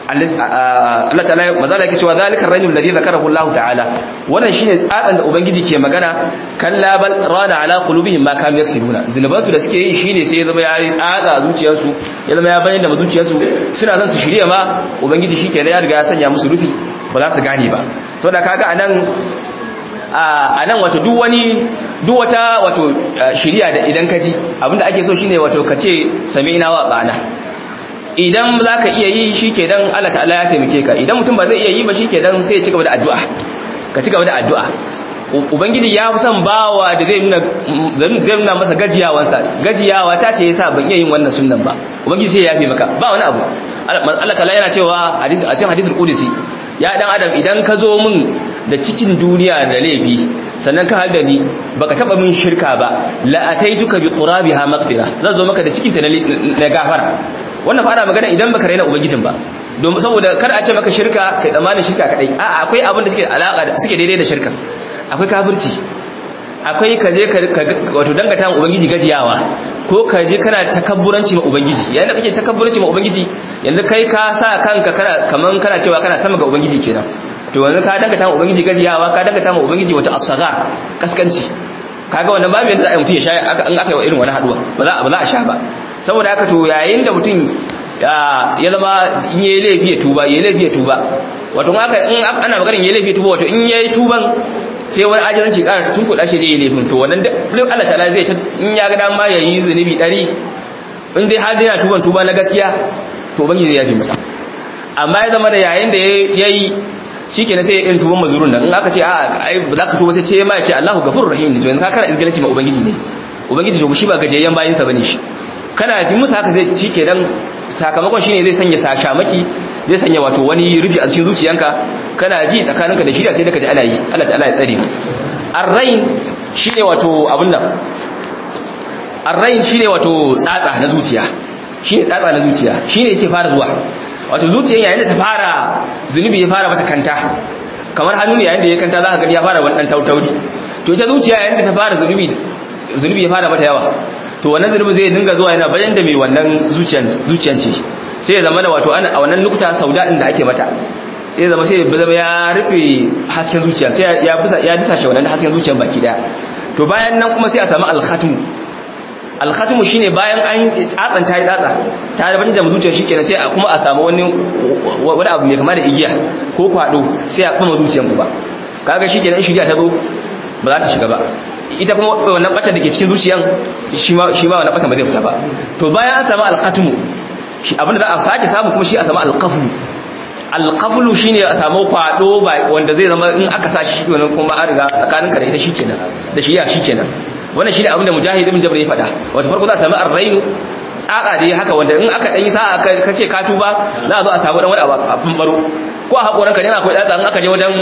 Allah ta'ala mazala yake cewa zalikar rainul ladhi zakarahu Allah ta'ala wannan shine tsatsan da ubangiji ke magana kalla bal rana ala qulubihim ma kanu yaksibuna zinuban su da suke yi shine sai ya zama ya tsatsa zuciyarsu ya zama ya bayyana da zuciyarsu suna son su shirye ma ubangiji shike da ya riga ya sanya musu rufi ba za su gane ba saboda kaga anan a nan wato duk wani duk wata wato shiriya da idan ka ji abinda ake so shine wato ka ce sami'na wa ba'ana idan za ka iya yi shi ke dan Allah ta'ala ya taimake ka idan mutum ba zai iya yi ba shi ke dan sai ya ci gaba da addu'a ka ci gaba da addu'a ubangiji ya fi son bawa da zai nuna zai nuna masa gajiyawansa gajiyawa ta ce yasa ban iya yin wannan sunnan ba ubangiji sai ya yafe maka ba wani abu Allah ta'ala yana cewa a cikin hadithul qudsi ya dan adam idan ka zo min da cikin duniya da laifi sannan ka halda ni baka taba min shirka ba la ataituka bi qurabiha maghfira zan zo maka da cikin ta na gafara wannan fa ana magana idan baka raina ubangijin ba don saboda kar a ce maka shirka kai tsammanin shirka kadai a akwai abin da suke alaka suke daidai da shirka akwai kafirci akwai ka je ka wato dangata ma ubangiji gajiyawa ko ka je kana takabburanci ma ubangiji yayin da kake takabburanci ma ubangiji yanzu kai ka sa kanka kana kaman kana cewa kana sama ga ubangiji kenan to yanzu ka dangata ma ubangiji gajiyawa ka dangata ma ubangiji wata asaga kaskanci kaga wannan babu yanda za a yi mutum ya sha an aka yi wa irin wani haduwa ba za ba za a sha ba saboda haka to yayin da mutum ya zama in yayi laifi ya tuba yayi laifi ya tuba wato aka in ana maganar yayi laifi ya tuba wato in yayi tuban sai wani ajizanci ƙara tun kuɗa shi zai yi laifin to wannan duk Allah ta'ala zai ta in ya ga dama ya yi zunubi ɗari in dai har yana tuban tuba na gaskiya to bangi zai yafi masa amma ya zama da yayin da ya yi shi ke na sai in tuban mazurun nan in aka ce a ai ba za ka tuba sai ce ma ya ce Allahu gafurur rahim ne to yanzu ka kana izgalanci ma ubangiji ne ubangiji to shi ba gajiyayyen bayin sa bane shi kana yi musu haka zai shi ke dan sakamakon shine zai sanya sashamaki zai sanya wato wani rufi a cikin zuciyanka kana ji tsakaninka da shirya sai da ka ji ana yi Allah ta'ala ya tsare arrain shine wato abun nan arrain shine wato tsatsa na zuciya shine tsatsa na zuciya shine yake fara zuwa wato zuciyar yayin da ta fara zunubi ya fara mata kanta kamar hannu ne yayin da ya kanta za ka gani ya fara wani dan tautauri to ita zuciya yayin da ta fara zunubi zunubi ya fara mata yawa to wannan zunubi zai dinga zuwa yana bayan da mai wannan zuciyan zuciyan ce sai ya zama da wato a wannan nukuta sauda din da ake mata sai ya zama sai ya zama ya rufe hasken zuciya sai ya bisa ya disa shi wannan hasken zuciyan baki daya to bayan nan kuma sai a samu al-khatm al-khatm shine bayan an tsatsan ta yi tsatsa ta da bani da zuciyar shi kenan sai kuma a samu wani wani abu mai kama da igiya ko kwado sai a kuma zuciyar ku ba kaga shi kenan shiriya ta zo ba za ta shiga ba ita kuma wannan bata da ke cikin zuciyan shi ma shi ma wannan bata ba zai fita ba to bayan an samu al-khatm shi abinda za a sake samu kuma shi a samu al-qafl al-qafl shine a samu kwado ba wanda zai zama in aka sa shi wannan kuma an riga tsakaninka da ita shikenan da shi ya shikenan wannan shine abinda mujahid ibn jabr ya faɗa wato farko za a samu ar-rainu tsaka da haka wanda in aka dan yi sa'a ka ce ka tuba za a zo a samu dan wani abu a bambaro ko a hakoran ka ne akwai tsatsa in aka je wajen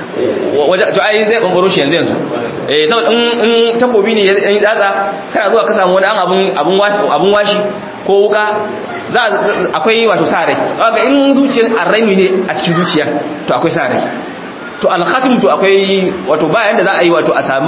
wajen to ai zai bambaro shi yanzu yanzu eh saboda in in takobi ne ya yi tsatsa kana zuwa ka samu wani an abun abun washi abun washi ko wuka za akwai wato sa rai kaga in zuciyar arrami ne a cikin zuciya to akwai sa rai to alkhatim to akwai wato bayan da za a yi wato a samu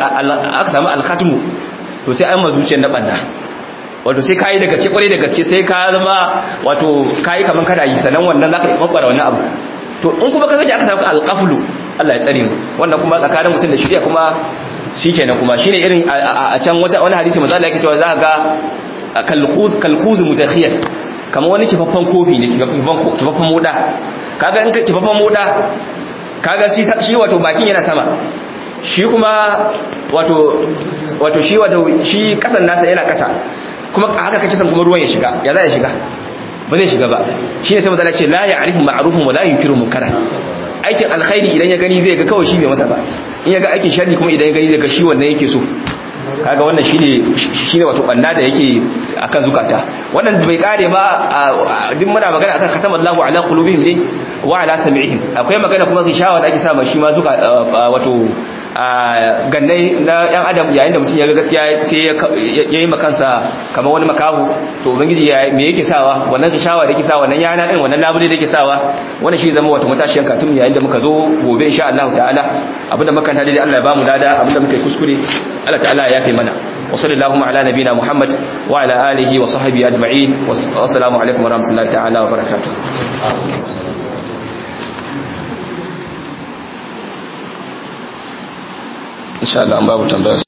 aka samu alkhatimu to sai an ma zuciyar na banna wato sai kayi da gaske kwarai da gaske sai ka zama wato kayi kaman kada yi sanan wannan zaka yi babbara wannan abu to in kuma ka sake aka samu alqaflu Allah ya tsare mu wannan kuma tsakanin mutum da shari'a kuma shikenan kuma shine irin a can wata wani hadisi manzo Allah yake cewa za ga kalkhuz kalkhuz mutakhiyan kamar wani kifaffan kofi ne kifaffan moda kaga in ka kifaffan moda kaga shi wato bakin yana sama shi kuma wato wato shi wato shi kasan nasa yana kasa kuma haka kake san kuma ruwan ya shiga ya za ya shiga ba zai shiga ba shi ne sai mazala ce la ya'rifu ma'rufun wa la yunkiru munkaran aikin alkhairi idan ya gani zai ga kawai shi bai masa ba in ya ga aikin sharri kuma idan ya gani zai ga shi wannan yake so kaga wannan shine shine wato banna da yake akan zukata wannan bai kare ba duk muna magana akan khatamallahu ala qulubihim ne wa ala sam'ihim akwai magana kuma gishawa da ake sa shi ma zuka wato gannai na yan adam yayin da mutum ya ga gaskiya sai ya yi makansa kamar wani makahu to ubangiji ya me yake sawa wannan gishawa da yake sawa wannan yana din wannan labule da yake sawa wannan shi zama wato matashiyan katun yayin da muka zo gobe insha Allah ta'ala abinda muka tada dai Allah ya bamu dada abinda muka yi kuskure Allah ta'ala ya yafe mana وصلى اللهم على نبينا محمد وعلى آله وصحبه أجمعين والسلام عليكم ورحمة الله تعالى وبركاته إن شاء الله أم باب تنبيه